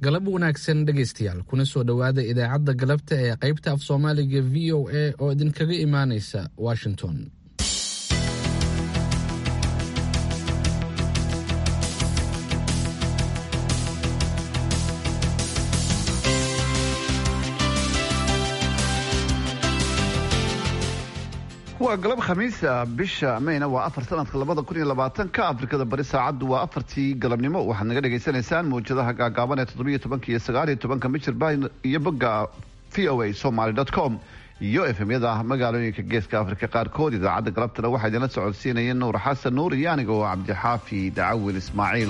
galab wanaagsan dhegaystayaal kuna soo dhowaada idaacadda galabta ee qaybta af soomaaliga v o a oo idinkaga imaanaysa washington waa galab khamiisa bisha mayna waa afar sanadka labada kun iyo labaatanka afrikada bari saacaddu waa afartii galabnimo waxaad naga dhagaysanaysaan mawjadaha gaagaaban ee toddobiyo tobanka iyo sagaal iyo tobanka michirbah iyo bogga v o a somaly com iyo efemyada magaalooyinka geeska afrika qaarkood idaacadda galabtana waxaa idinla socodsiinaya nuur xasan nuur iyo aniga oo cabdixaafi dacawil ismaaciil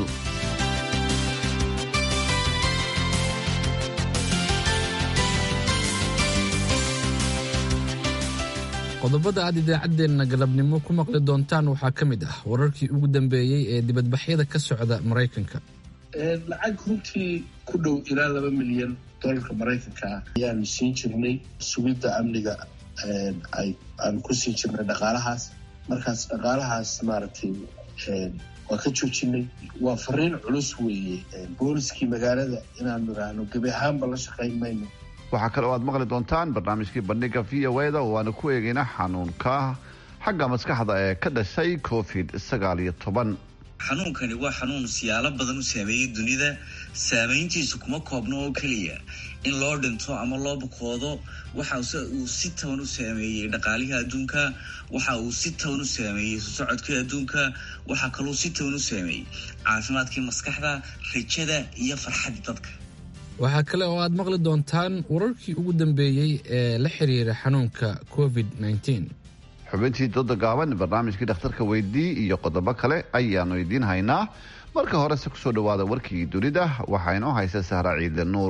qodobada aad idaacaddeenna galabnimo ku maqli doontaan waxaa ka mid ah wararkii ugu dambeeyey ee dibadbaxyada ka socda maraykanka lacag runtii ku dhow ilaa laba milyan dolarka maraykanka ah ayaanu siin jirnay sugidda amniga aanu ku siin jirnay dhaqaalahaas markaas dhaqaalahaas maaragtay waa ka joojinay waa fariin culus weeye booliskii magaalada inaanu idhaahno gebi ahaanba la shaqayn mayno waxaa kale oo aad maqli doontaan barnaamijkii bandhiga v o da oo aanu ku eegayna xanuunka xagga maskaxda ee ka dhashay covid sagaal iyo toban xanuunkani waa xanuun siyaalo badan u saameeyey dunida saameyntiisu kuma koobno oo keliya in loo dhinto ama loo bukoodo waxa uu si toban u saameeyey dhaqaalihii adduunka waxa uu si toban u saameeyey sosocodkii adduunka waxaa kaluu si toban u saameeyey caafimaadkii maskaxda rajada iyo farxaddii dadka waxaa kale oo aad maqli doontaan wararkii ugu dambeeyey ee la xiriira xanuunka covid nteen xubintii dooda gaaban barnaamijkii dhakhtarka weydii iyo qodobo kale ayaanu idiin haynaa marka horese kusoo dhawaada warkii dunida waxaa inoo haysa sahra ciidle nuur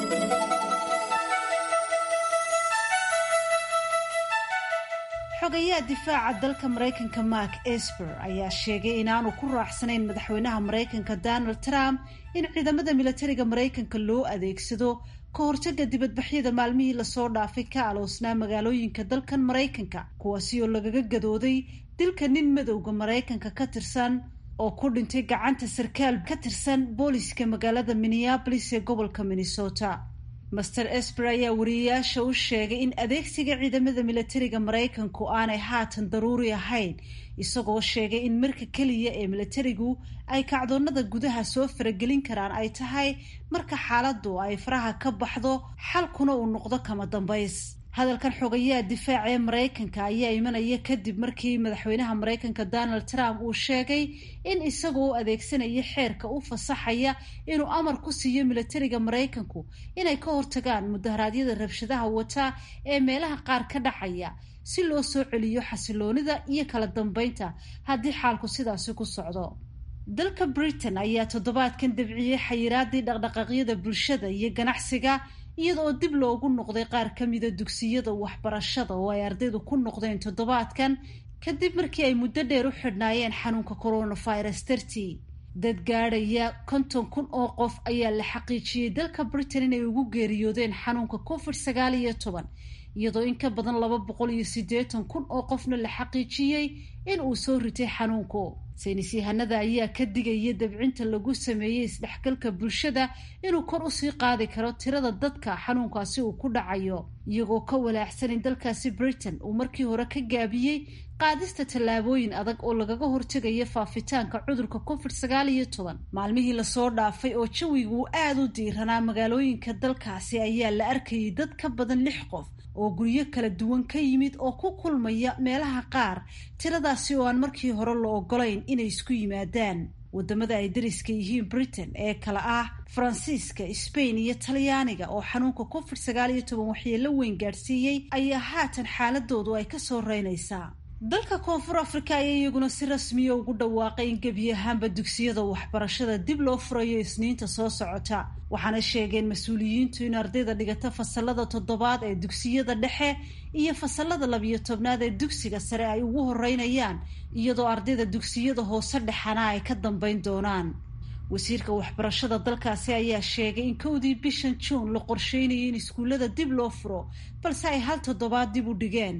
xogayaha difaaca dalka maraykanka mark esper ayaa sheegay inaanu ku raacsanayn madaxweynaha maraykanka donald trump in ciidamada milatariga maraykanka loo adeegsado ka hortaga dibadbaxyada maalmihii lasoo dhaafay ka aloosnaa magaalooyinka dalkan maraykanka kuwaasi oo lagaga gadooday dilka nin madowga maraykanka ka tirsan oo ku dhintay gacanta sarkaal ka tirsan booliska magaalada minneabolis ee gobolka minnesota master esper ayaa wariyeyaasha u sheegay in adeegsiga ciidamada milatariga maraykanku aanay haatan daruuri ahayn isagoo sheegay in marka keliya ee milatarigu ay kacdoonada gudaha soo faragelin karaan ay tahay marka xaaladdu ay faraha ka baxdo xalkuna uu noqdo kama dambays hadalkan xogayaha difaaca ee maraykanka ayaa imanaya kadib markii madaxweynaha maraykanka donald trump uu sheegay in isagoo u adeegsanaya xeerka u fasaxaya inuu amar ku siiyo milatariga maraykanku inay ka hortagaan mudaharaadyada rabshadaha wata ee meelaha qaar ka dhacaya si loo soo celiyo xasiloonida iyo kala dambeynta haddii xaalku sidaasi ku socdo dalka britain ayaa toddobaadkan dabciyey xayiraadii dhaqdhaqaaqyada bulshada iyo ganacsiga iyada oo dib loogu noqday qaar ka mida dugsiyada waxbarashada oo ay ardaydu ku noqdeen toddobaadkan kadib markii ay muddo dheer u xidhnaayeen xanuunka coronavirus dartii dad gaadhaya konton kun oo qof ayaa la xaqiijiyey dalka britain inay ugu geeriyoodeen xanuunka covid sagaal iyo toban iyadoo in ka badan laba boqol iyo siddeetan kun oo qofna la xaqiijiyey in uu soo ritay xanuunku saynis yahanada ayaa ka digaya dabcinta lagu sameeyey isdhexgalka bulshada inuu kor usii qaadi karo tirada dadka xanuunkaasi uu ku dhacayo iyagoo ka walaacsan in dalkaasi britain uu markii hore ka gaabiyey qaadista tallaabooyin adag oo lagaga hortegayo faafitaanka cudurka covid sagaal iyo toban maalmihii lasoo dhaafay oo jawigu uu aada u diiranaa magaalooyinka dalkaasi ayaa la arkayay dad ka badan lix qof oo guryo kala duwan ka yimid oo ku kulmaya meelaha qaar tiradaasi oo aan markii hore la ogolayn inay isku yimaadaan wadamada ay dariska yihiin britain ee kale ah faransiiska spain iyo talyaaniga oo xanuunka covid sagaal iyo toban waxyeelo weyn gaadhsiiyey ayaa haatan xaaladoodu ay kasoo reynaysaa dalka koonfur africa ayaa iyaguna si rasmiya ugu dhawaaqay in gebi ahaanba dugsiyada waxbarashada dib loo furayo isniinta soo socota waxaana sheegeen mas-uuliyiintu in ardayda dhigata fasalada toddobaad ee dugsiyada dhexe iyo fasalada labiyo tobnaad ee dugsiga sare ay ugu horeynayaan iyadoo ardayda dugsiyada hoose dhexana ay ka dambeyn doonaan wasiirka waxbarashada dalkaasi ayaa sheegay in kowdii bishan juun la qorsheynayay in iskuullada dib loo furo balse ay hal toddobaad dib u dhigeen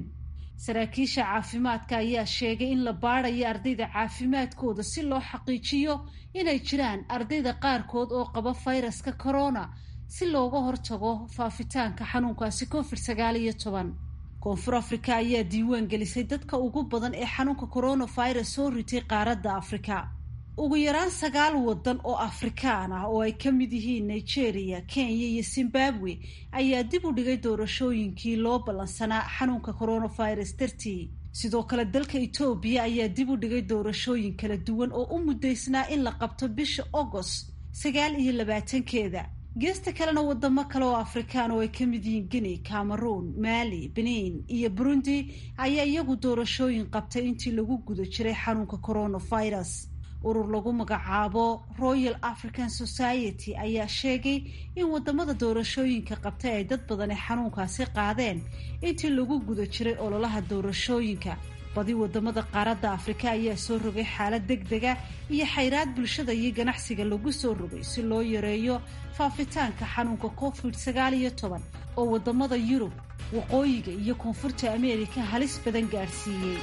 saraakiisha caafimaadka ayaa sheegay in la baadayo ardayda caafimaadkooda si loo xaqiijiyo inay jiraan ardayda qaarkood oo qaba fayraska corona si looga hortago faafitaanka xanuunkaasi covid sagaal iyo toban koonfur afrika ayaa diiwaan gelisay dadka ugu badan ee xanuunka coronavirus soo ritay qaaradda afrika ugu yaraan sagaal wadan oo afrikaan ah oo ay ka mid yihiin nigeria kenya iyo zimbabwe ayaa dib u dhigay doorashooyinkii loo ballansanaa xanuunka coronavirus dartii sidoo kale dalka etoobiya ayaa dib u dhigay doorashooyin kala duwan oo u muddaysnaa in la qabto bisha agost sagaal iyo labaatankeeda geesta kalena wadamo kale oo afrikaan oo ay ka mid yihiin guinea cameroon mali benin iyo burundi ayaa iyagu doorashooyin qabtay intii lagu guda jiray xanuunka coronavirus urur lagu magacaabo royal african society ayaa sheegay in wadamada doorashooyinka qabtay ay dad badan ee xanuunkaasi qaadeen intii lagu guda jiray ololaha doorashooyinka badi wadamada qaaradda afrika ayaa soo rogay xaalad deg dega iyo xayraad bulshada iyo ganacsiga lagu soo rogay si loo yareeyo faafitaanka xanuunka covid sagaal iyo toban oo wadamada yurub waqooyiga iyo koonfurta ameerika halis badan gaadhsiiyey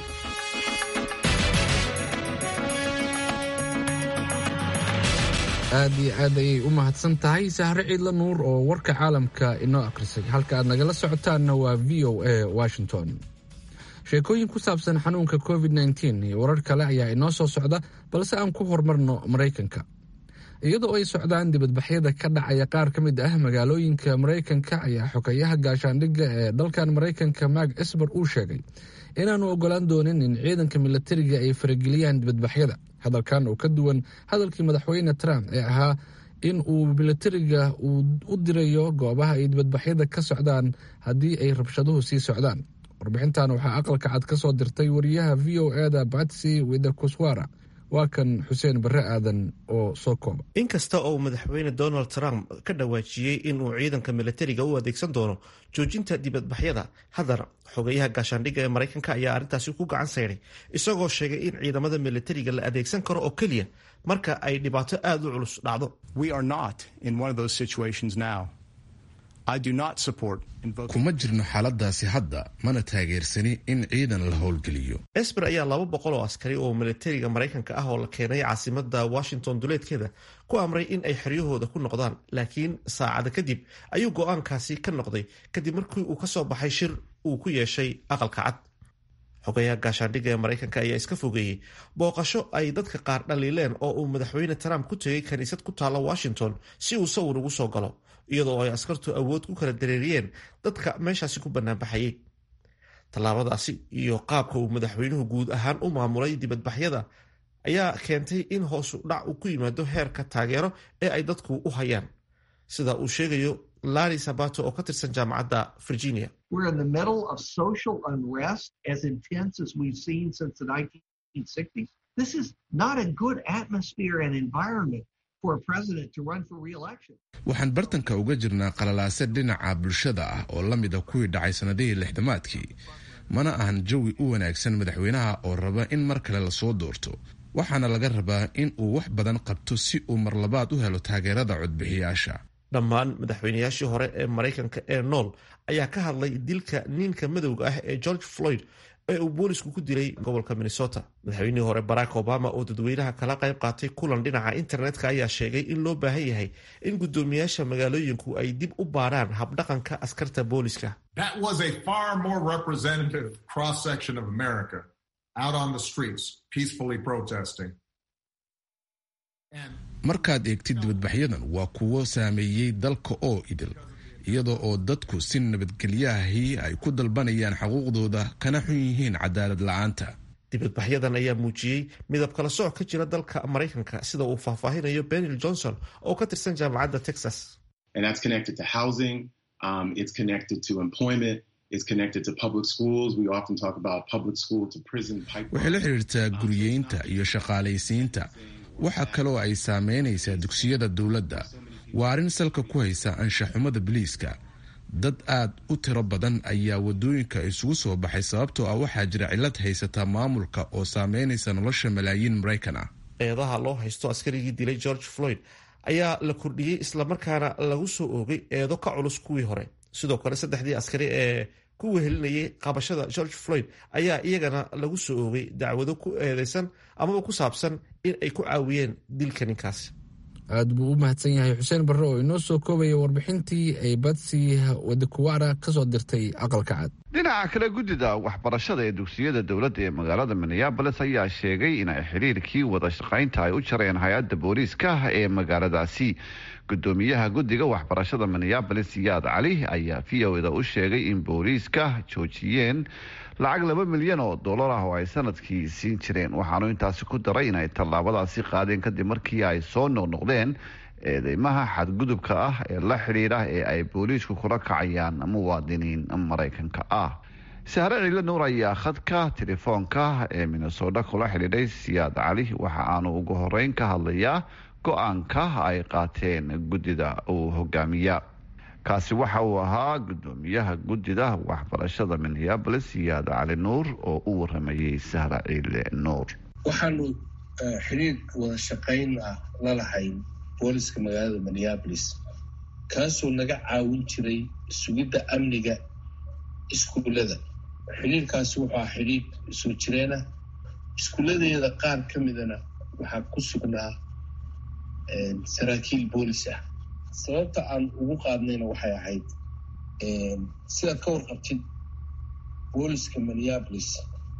aad iyo aad ayay u mahadsan tahay sahre ciidla nuur oo warka caalamka inoo akhrisay halka aad nagala socotaanna waa v o a washington sheekooyin ku saabsan xanuunka covid nteen iyo warar kale ayaa inoo soo socda balse aan ku horumarno maraykanka iyadoo ay socdaan dibadbaxyada ka dhacaya qaar ka mid ah magaalooyinka maraykanka ayaa xogeyaha gaashaandhigga ee dalkan maraykanka mark esber uu sheegay inaanu ogolaan doonin in ciidanka milatariga ay farageliyaan dibadbaxyada hadalkan oo ka duwan hadalkii madaxweyne trump ee ahaa in uu milatariga uu u dirayo goobaha ay dibadbaxyada ka socdaan haddii ay rabshaduhu sii socdaan warbixintan waxaa aqalka cad ka soo dirtay wariyaha v o eda batsy widakuswara waa kan xuseen barre aadan oo soo kooba inkasta oo madaxweyne donald trump ka dhawaajiyey inuu ciidanka milatariga u adeegsan doono joojinta dibadbaxyada haddana xogeyaha gaashaandhigga ee maraykanka ayaa arrintaasi ku gacan sayday isagoo sheegay in ciidamada milatariga la adeegsan karo oo keliya marka ay dhibaato aada u culus dhacdo kuma jirno xaaladaasi hadda mana taageersani in ciidan la howlgeliyo esber ayaa laba boqol oo askari oo milatariga maraykanka ah oo la keenay caasimada washington duleedkeeda ku amray in ay xeryahooda ku noqdaan laakiin saacada kadib ayuu go-aankaasi ka noqday kadib markii uu kasoo baxay shir uu ku yeeshay aqalka cad xogayaha gaashaandhigga ee maraykanka ayaa iska fogeeyey booqasho ay dadka qaar dhaliileen oo uu madaxweyne trump ku tegay kaniisad ku taalla washington si uu sawir ugu soo galo iyadoo ay askartu awood ku kala dareeriyeen dadka meeshaasi ku banaanbaxayey tallaabadaasi iyo qaabka uu madaxweynuhu guud ahaan u maamulay dibadbaxyada ayaa keentay in hoosu dhac uu ku yimaado heerka taageero ee ay dadku u hayaan sida uu sheegayo larry sabato oo ka tirsan jaamacadda virginia waxaan bartanka uga jirnaa qalalaase dhinaca bulshada ah oo la mida kuwii dhacay sannadihii lixdamaadkii mana ahan jawi u wanaagsan madaxweynaha oo raba in mar kale lasoo doorto waxaana laga rabaa in uu wax badan qabto si uu marlabaad u helo taageerada codbixiyaasha dhammaan madaxweynayaashii hore ee maraykanka ee nool ayaa ka hadlay dilka ninka madowga ah ee george floyd ee uu boolisku ku dilay gobolka minnesota madaxweynihii hore barack obama oo dadweynaha kala qayb qaatay kulan dhinaca internetka ayaa sheegay in loo baahan yahay in guddoomiyaasha magaalooyinku ay dib u baaraan habdhaqanka askarta booliska markaad eegtid dibadbaxyadan waa kuwo saameeyey dalka oo idil iyadoo oo dadku si nabadgelyaahii ay ku dalbanayaan xuquuqdooda kana xun yihiin cadaalad la-aanta dibadbaxyadan ayaa muujiyey midab kala sooc ka jira dalka maraykanka sida uu faahfaahinayo benil johnson oo ka tirsan jaamacadda texas waxay la xidhiirtaa guriyeynta iyo shaqaalaysiinta waxa kaloo ay saameynaysaa dugsiyada dowladda waa arrin salka ku haysa anshaxumada biliiska dad aad u tiro badan ayaa wadooyinka isugu soo baxay sababtoo ah waxaa jira cillad haysata maamulka oo saameynaysa nolosha malaayiin maraykan ah eedaha loo haysto askarigii dilay george floyd ayaa la kordhiyey islamarkaana lagu soo oogay eedo ka culus kuwii hore sidoo kale saddexdii askari ee ku wehelinayay qabashada george floyd ayaa iyagana lagu soo oogay dacwado ku eedeysan amaba ku saabsan in ay ku caawiyeen dilka ninkaasi aad buu u mahadsan yahay xuseen barre oo inoo soo koobaya warbixintii ay batsi wadikuwara ka soo dirtay aqalka cad dhinaca kale guddida waxbarashada ee dugsiyada dowladda ee magaalada minneabolis ayaa sheegay in ay xiriirkii wada shaqaynta ay u jareen hay-adda booliiska ee magaaladaasi gudoomiyaha guddiga waxbarashada minneabolis yaad cali ayaa v o da u sheegay in booliiska joojiyeen lacag laba milyan oo dollar ah oo ay sanadkii siin jireen waxaanu intaasi ku daray in ay tallaabadaasi qaadeen kadib markii ay soo noqnoqdeen eedeymaha xadgudubka ah ee la xidhiidha ee ay booliisku kula kacayaan muwaadiniin maraykanka ah sahre ciile nuur ayaa khadka telefoonka ee minnesota kula xidhiidhay siyaad cali waxa aanu ugu horeyn ka hadlayaa go-aanka ay qaateen guddida uu hogaamiya kaasi waxa uu ahaa gudoomiyaha guddida waxbarashada minneabolis siyaad cali nuur oo u waramayay sahra ciile nuur waxaanu xiriir wada shaqayn ah la lahayn booliska magaalada minneabolis kaasoo naga caawin jiray sugidda amniga iskuullada xiriirkaasi wuxuu ah xiriir soo jireenah iskuulladeeda qaar ka midana waxaa ku sugnaa saraakiil boolis ah sababta aan ugu qaadnayna waxay ahayd sidaad ka warqabtid booliska minneabolis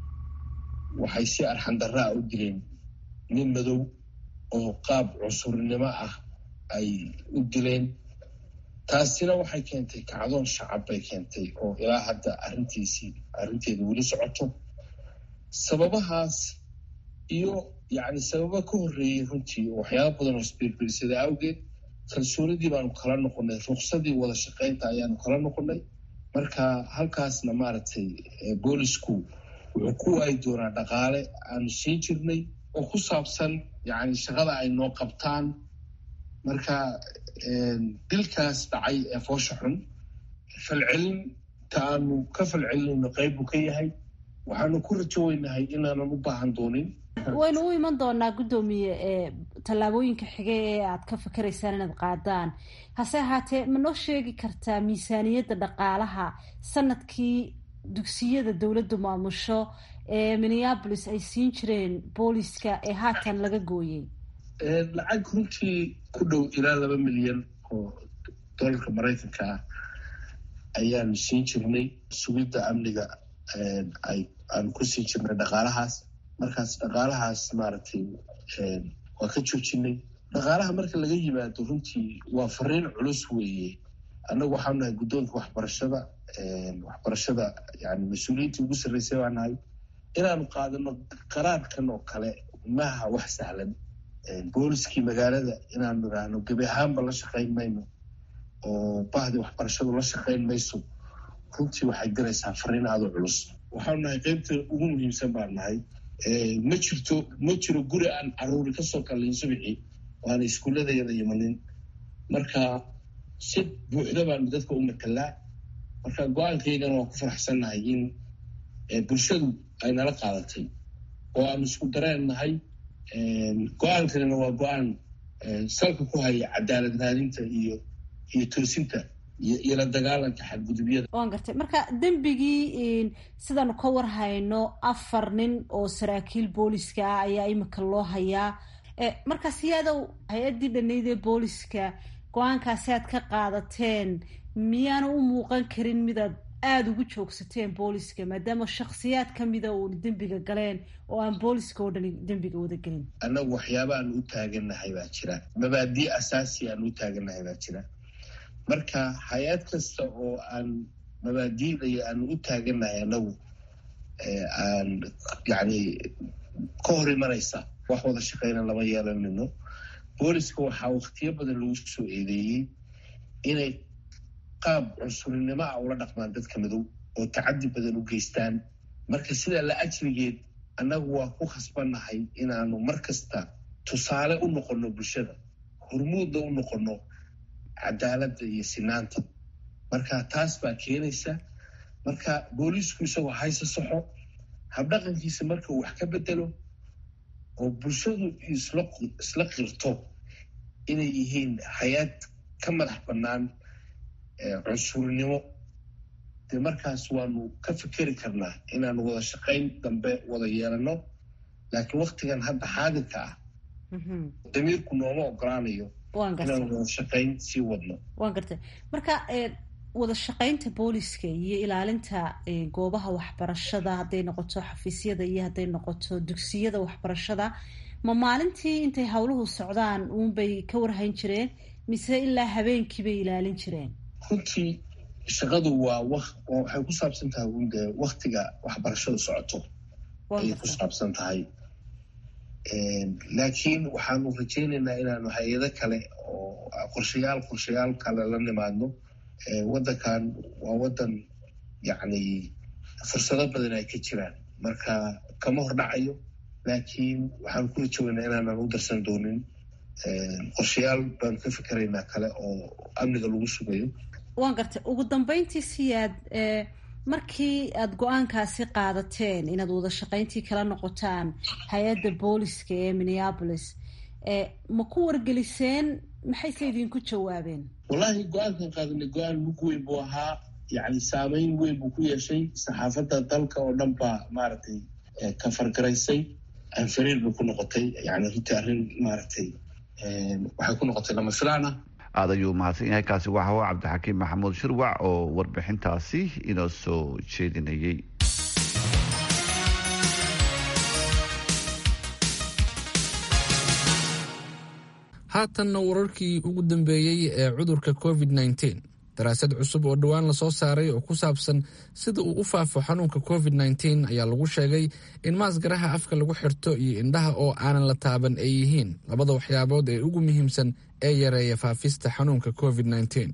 waxay si arxandarraa u dileen nin madow oo qaab cunsurnimo ah ay u dileen taasina waxay keentay kacdoon shacab bay keentay oo ilaa hadda arrintiisii arrinteeda weli socoto sababahaas iyo yacni sababa ka horreeyey runtii waxyaaba badan oo isbiirbiirsada awgeed kalsoonidii baanu kala noqonay ruqsadii wada shaqaynta ayaanu kala noqonay marka halkaasna maaragtay boolisku wuxuu ku waayi doonaa dhaqaale aanu siin jirnay oo ku saabsan yacni shaqada ay noo qabtaan marka dilkaas dhacay ee foosha xun falcelinta aanu ka falcelinayno qayb buu ka yahay waxaanu ku rajo weynahay inaanan u baahan doonin waynu u iman doonaa guddoomiye ee tallaabooyinka xige ee aad ka fikiraysaan inaad qaadaan hase ahaatee ma noo sheegi kartaa miisaaniyadda dhaqaalaha sanadkii dugsiyada dowladdu maamusho ee minneabolis ay siin jireen booliska ee haatan laga gooyey lacag runtii ku dhow ilaa laba milyan oo doolarka maraykanka ah ayaanu siin jirnay sugidda amniga ay aanu ku siin jirnay dhaqaalahaas markaas dhaqaalahaas maaragtay waa ka joojinay dhaqaalaha marka laga yimaado runtii waa fariin culus weeye annagu waxaanu nahay guddoonka waxbarashada waxbarashada yani mas-uuliyiintii ugu sarreysay baa nahay inaanu qaadano qaraarkan oo kale maha wax sahlan booliskii magaalada inaanu idhaahno gebi ahaanba la shaqayn mayno oo bahdii waxbarashadu la shaqayn mayso runtii waxay diraysaa fariin aada u culus waxaanu nahay qeybta ugu muhiimsan baan nahay ma jirto ma jiro guri aan caruuri kasoo kalayn subixii waana iskuulladeeda imanin marka si buuxda baanu dadka u matalaa marka go-aankaygana waan ku faraxsannahay in bulshadu ay nala qaadatay oo aanu isku dareen nahay go-aankanina waa go-aan salka ku haya cadaalad raadinta iyo iyo toosinta iyo la dagaalanka xadgudubyada waan gartay marka dembigii sidaanu ka war hayno afar nin oo saraakiil booliska ah ayaa imika loo hayaa markaas iyadow hay-addii dhanayd ee booliska go-aankaasi aad ka qaadateen miyaana u muuqan karin midaad aada ugu joogsateen booliska maadaama shaksiyaad kamida uun dembiga galeen oo aan booliska oo dhani dembiga wada gelin annagu waxyaaba aan u taagannahay baa jira mabaadii asaasi aan u taagannahay baa jira marka hay-ad kasta oo aan mabaadiidayo aan u taagannahay annagu aan yani ka hor imanaysa wax wada shaqeyna lama yeelanino booliska waxaa waktiyo badan lagu soo eedeeyey inay qaab cunsurinimo ah ula dhaqmaan dadka madow oo tacadi badan u geystaan marka sidaa la ajrigeed annagu waa ku khasbannahay inaanu mar kasta tusaale u noqonno bulshada hormuudna u noqonno cadaaladda iyo sinaanta marka taas baa keenaysa marka booliisku isagoo hayse saxo habdhaqankiisa marka uu wax ka bedelo oo bulshadu isla qirto inay yihiin hay-ad ka madax bannaan cunsurnimo dee markaas waanu ka fikeri karnaa inaanu wada shaqayn dambe wada yeelano laakiin waktigan hadda xaadirka ah damiirku nooma ogolaanayo inaanu wada shaqayn sii wadno waan gartay marka wada shaqaynta booliska iyo ilaalinta goobaha waxbarashada hadday noqoto xafiisyada iyo hadday noqoto dugsiyada waxbarashada ma maalintii intay howluhu socdaan uunbay ka warhayn jireen mise ilaa habeenkii bay ilaalin jireen runtii shaqadu waa waxay ku saabsan tahay un dee waktiga waxbarashadu socoto ayay ku saabsan tahay laakiin waxaanu rajaynaynaa inaanu hay-ado kale oo qorshayaal qorshayaal kale la nimaadno waddankan waa waddan yacni fursado badan ay ka jiraan marka kama hor dhacayo laakiin waxaanu ku rajaweynaa inaanan u darsan doonin qorshayaal baanu ka fikeraynaa kale oo amniga lagu sugayo waan gartay ugu dambeyntii siyaad markii aada go-aankaasi qaadateen inaad wada shaqayntii kala noqotaan hay-adda booliska ee minneapolis ma ku wargeliseen maxayse idinku jawaabeen wallaahi go-aankan qaadanay go-aan mug weyn buu ahaa yacni saameyn weyn buu ku yeeshay saxaafadda dalka oo dhan baa maaragtay ka fargaraysay anfariir bay ku noqotay yani runtii arrin maaragtay waxay ku noqotay lama filaan ah aad ayuu mahadsan yahay kaasi waxa u cabdixakiim maxamuud shirwac oo warbixintaasi inoo soo jeedinayay haatanna wararkii ugu dambeeyey ee cudurka covid nteen daraasad cusub oo dhowaan lasoo saaray oo ku saabsan sida uu u faafo xanuunka covid nteen ayaa lagu sheegay in maasgaraha afka lagu xirto iyo indhaha oo aanan la taaban ay yihiin labada waxyaabood ee ugu muhiimsan ee yareeya faafista xanuunka covid nteen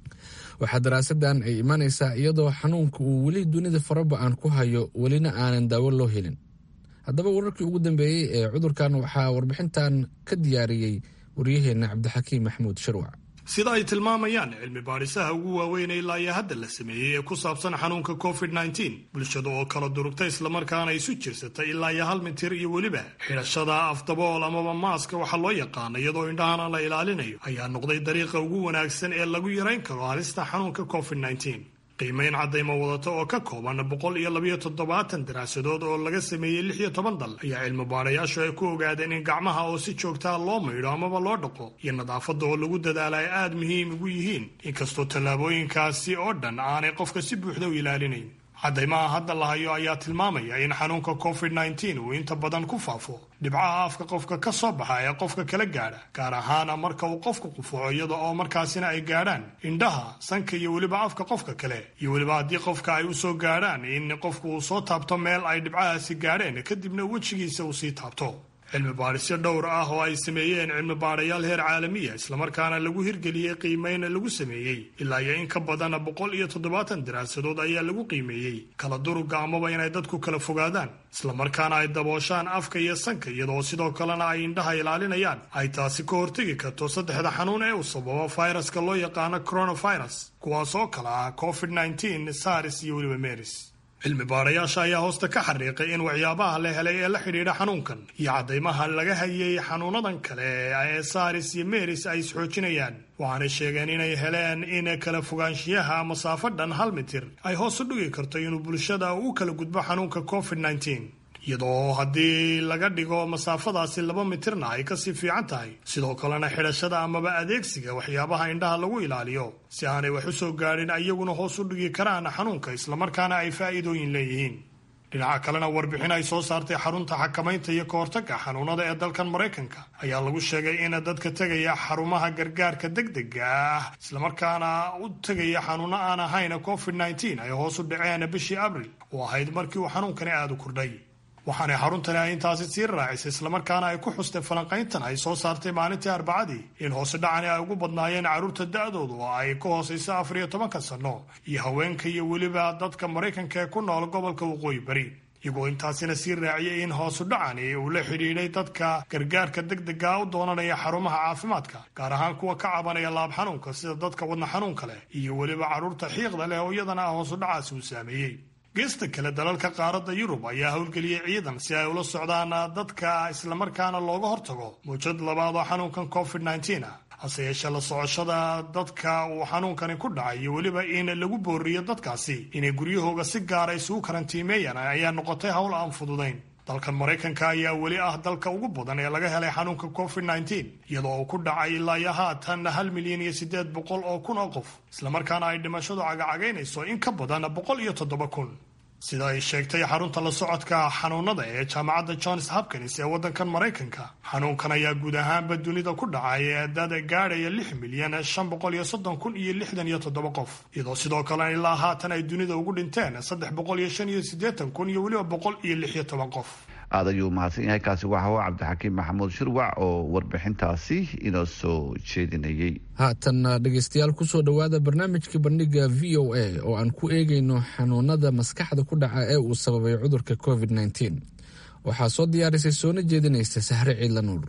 waxaa daraasadan ay imanaysaa iyadoo xanuunka uu weli dunida faraba-an ku hayo welina aanan daawo loo helin haddaba wararkii ugu dambeeyey ee cudurkan waxaa warbixintan ka diyaariyey waryaheena cabdixakiim maxamuud shirwac sida ay tilmaamayaan cilmi baadhisaha ugu waaweyn ilaa iyo hadda la sameeyey ee ku saabsan xanuunka covid nteen bulshada oo kala durugtay islamarkaana isu jirsatay ilaa iyo hal mitir iyo weliba xidhashada afdabool amaba maaska waxaa loo yaqaana iyadoo indhahana la ilaalinayo ayaa noqday dariiqa ugu wanaagsan ee lagu yarayn karo halista xanuunka covid nteen qiimayn caddayma wadata oo ka kooban boqol iyo labayo toddobaatan daraasadood oo laga sameeyey lix iyo toban dal ayaa cilmi baadhayaashu ay ku ogaadeen in gacmaha oo si joogtaa loo maydho amaba loo dhaqo iyo nadaafadda oo lagu dadaala ay aada muhiim ugu yihiin inkastoo tallaabooyinkaasi oo dhan aanay qofka si buuxda u ilaalinayn caddaymaha hadda la hayo ayaa tilmaamaya in xanuunka covid nteen uu inta badan ku faafo dhibcaha afka qofka ka soo baxa ee qofka kala gaadha gaar ahaana marka uu qofku qufuco iyada oo markaasina ay gaadhaan indhaha sanka iyo weliba afka qofka kale iyo weliba haddii qofka ay u soo gaadhaan in qofku uu soo taabto meel ay dhibcahaasi gaadheen kadibna wejigiisa uu sii taabto cilmi baadhisyo dhowr ah oo ay sameeyeen cilmi baadhayaal heer caalamiya islamarkaana lagu hirgeliyey qiimeyn lagu sameeyey ilaa iyo in ka badan boqol iyo toddobaatan daraasadood ayaa lagu qiimeeyey kala duruga amaba inay dadku kala fogaadaan islamarkaana ay dabooshaan afka iyo sanka iyadoo sidoo kalena ay indhaha ilaalinayaan ay taasi ka hortegi karto saddexda xanuun ee uu sababo fayraska loo yaqaano coronavirus kuwaas oo kale ah covid nteen sars iyo weliba meris cilmi baadhayaasha ayaa hoosta ka xariiqay in waxyaabaha la helay ee la xidhiidha xanuunkan iyo caddaymaha laga hayay xanuunadan kale ee saris iyo meris ay isxoojinayaan waxaanay sheegeen inay heleen in kala fogaanshiyaha masaafo dhan hal mitir ay hoos u dhigi karto inuu bulshada u kala gudbo xanuunka covid nteen iyadoo haddii laga dhigo masaafadaasi laba mitirna ay kasii fiican tahay sidoo kalena xidhashada amaba adeegsiga waxyaabaha indhaha lagu ilaaliyo si aanay wax u soo gaadhin iyaguna hoos u dhigi karaan xanuunka islamarkaana ay faa'iidooyin leeyihiin dhinaca kalena warbixin ay soo saartay xarunta xakamaynta iyo kahortagga xanuunada ee dalkan maraykanka ayaa lagu sheegay in dadka tegaya xarumaha gargaarka degdega ah islamarkaana u tegaya xanuuno aan ahayn covid nteen ay hoos u dhaceen bishii abril oo ahayd markii uu xanuunkani aada u kordhay waxaanay xaruntani ay intaasi sii raacisay islamarkaana ay ku xustay falanqayntan ay soo saartay maalintii arbacadii in hoose dhacani ay ugu badnaayeen carruurta da-doodu oo ay ka hoosayso afar iyo tobanka sanno iyo haweenka iyo weliba dadka maraykanka ee ku nool gobolka waqooyi bari iyagoo intaasina sii raaciyay in hoosu dhacani uu la xidhiidhay dadka gargaarka degdega u doonanaya xarumaha caafimaadka gaar ahaan kuwa ka cabanaya laab xanuunka sida dadka wadna xanuunka leh iyo weliba carruurta xiiqda leh oo iyadana ah hoosu dhacaasi uu saameeyey geesta kale dalalka qaaradda yurub ayaa howlgeliyey ciidan si ay ula socdaan dadka islamarkaana looga hortago muujad labaad oo xanuunkan covid nteen ah hase yeeshee la socoshada dadka uu xanuunkani ku dhacay iyo weliba in lagu booriyo dadkaasi inay guryahooga si gaara isugu karantiimeeyaan ayaa noqotay howl aan fududayn dalkan maraykanka ayaa weli ah dalka ugu badan ee laga helay xanuunka covid nneteen iyadoo uu ku dhacay ilaa iyo haatan hal milyan iyo siddeed boqol oo kun oo qof islamarkaana ay dhimashadu cagacagaynayso in ka badan boqol iyo toddoba kun sida ay sheegtay xarunta la socodka xanuunada ee jaamacadda johns hopkins ee waddankan maraykanka xanuunkan ayaa guud ahaanba dunida ku dhacay dad gaadhaya lix milyan shan boqol iyo soddon kun iyo lixdan iyo toddoba qof iyadoo sidoo kalena ilaa haatan ay dunida ugu dhinteen saddex boqol iyo shan iyo siddeetan kun iyo weliba boqol iyo lix iyo toban qof aad ayuu mahadsan yahay kaasi waxa waa cabdixakiim maxamuud shirwac oo warbixintaasi inoo soo jeedinayay haatanna dhegaystayaal kusoo dhowaada barnaamijka bandhiga v o a oo aan ku eegayno xanuunada maskaxda ku dhaca ee uu sababay cudurka covid nneteen waxaa soo diyaarisay soona jeedinaysa sahre ciidla nuur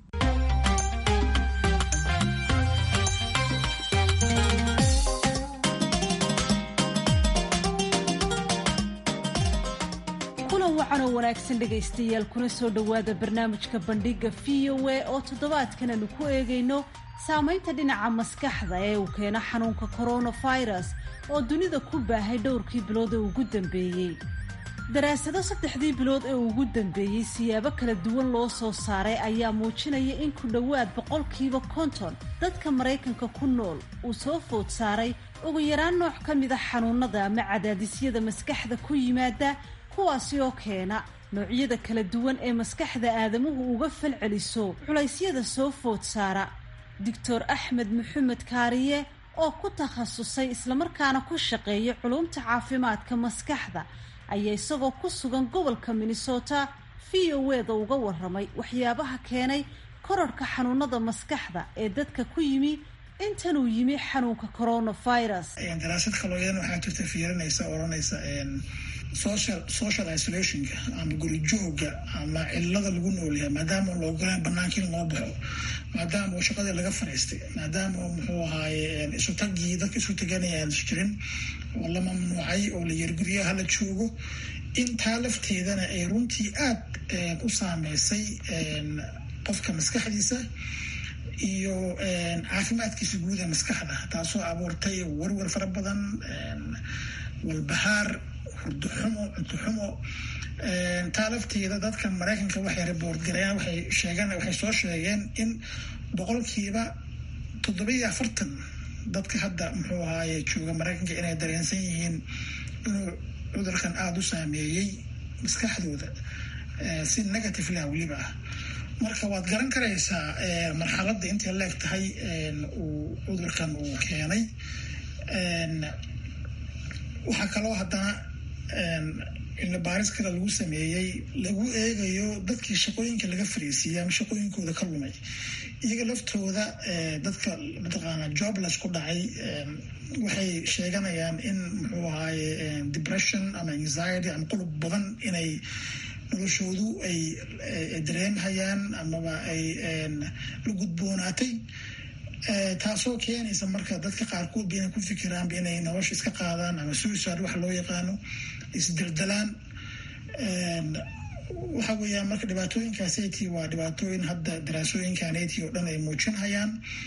wanaagsan dhegaystayaal kuna soo dhowaada barnaamijka bandhiga v o a oo toddobaadkan aanu ku eegayno saamaynta dhinaca maskaxda ee uu keeno xanuunka coronavirus oo dunida ku baahay dhowrkii bilood ee ugu dambeeyey daraasado saddexdii bilood ee ugu dambeeyey siyaabo kala duwan loo soo saaray ayaa muujinaya in ku dhowaad boqolkiiba konton dadka maraykanka ku nool uu soo food saaray ugu yaraan nooc ka mida xanuunada ama cadaadisyada maskaxda ku yimaada kuwaasi oo keena noocyada kala duwan ee maskaxda aadamuhu uga falceliso culaysyada soo food saara doctor axmed maxamed kaariye oo ku takhasusay islamarkaana ku shaqeeya culumta caafimaadka maskaxda ayaa isagoo ku sugan gobolka minnesota v o eda uga waramay waxyaabaha keenay korarhka xanuunada maskaxda ee dadka ku yimi intanuu yimi xanuunka coronavirus daraasad kalooyan waxaa jirta fiirinaysa odhanaysa social social isolationka ama guri jooga ama cilada lagu noolyahay maadaama la ogolaan banaanka in loo baxo maadaama uu shaqadii laga fadhiistay maadaama muxuu ahaaye isutagii dadka isu taganaya aan jirin oo la mamnuucay oo la yiri guryaha la joogo intaa lafteedana ay runtii aada u saameysay qofka maskaxdiisa iyo caafimaadkiisa guud ee maskaxda taasoo abuurtay warwar fara badan walbahaar hurduxumo cuntuxumo taa lafteeda dadka maraykanka waxay riboort gareeyaan waxay sheegeen waxay soo sheegeen in boqolkiiba toddoba iyo afartan dadka hadda muxuu ahaaye jooga maraykanka inay dareensan yihiin inuu cudurkan aada u saameeyey maskaxdooda si negative lah weliba ah marka waad garan karaysaa marxaladda intay leeg tahay uu cudurkan uu keenay waxaa kaloo haddana cilmi baaris kale lagu sameeyey lagu eegayo dadkii shaqooyinka laga fariisiiyey ama shaqooyinkooda ka lumay iyaga laftooda dadka mataqaana jobless ku dhacay waxay sheeganayaan in muxuu ahaaye depression ama anxiety ama qulub badan inay noloshoodu ay dareemhayaan amaba ay la gudboonaatay taasoo keenaysa marka dadka qaarkood ba inay ku fikiraanba inay nolosha iska qaadaan ama suicide waxa loo yaqaano isdeldelaan waxa weeyaan marka dhibaatooyinkaaseti waa dhibaatooyin hadda daraasooyinkaneti oo dhan ay muujinhayaan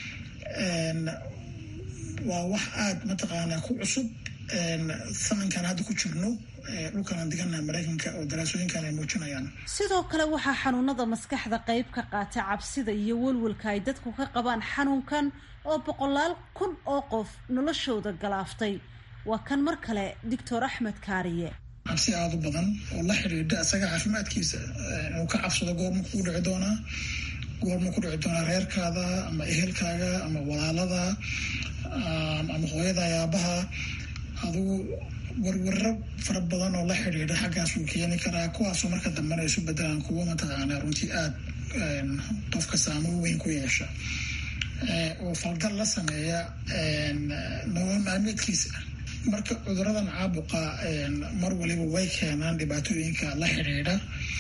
waa wax aada mataqaanaa ku cusub sanankan hadda ku jirno dhulkan digana maraykanka oo daraasooyinkan ay muujinayaan sidoo kale waxaa xanuunada maskaxda qayb ka qaata cabsida iyo welwelka ay dadku ka qabaan xanuunkan oo boqolaal kun oo qof noloshooda galaaftay waa kan mar kale doctor axmed kaariye cabsi aada u badan oo la xidhiidha isaga caafimaadkiisa inuu ka cabsado goorma kuu dhici doonaa goorma ku dhici doonaa reerkaada ama ehelkaaga ama walaalada ama hooyada ayaabaha adugu warwaro fara badan oo la xidhiidha xaggaasuu keeni karaa kuwaasoo marka dambena isu bedelaan kuwo mataqaana runtii aada qofka saamoyn weyn ku yeesha oo falgal la sameeya nolol maalmeedkiisa marka cuduradan caabuqa mar waliba way keenaan dhibaatooyinka la xidhiidha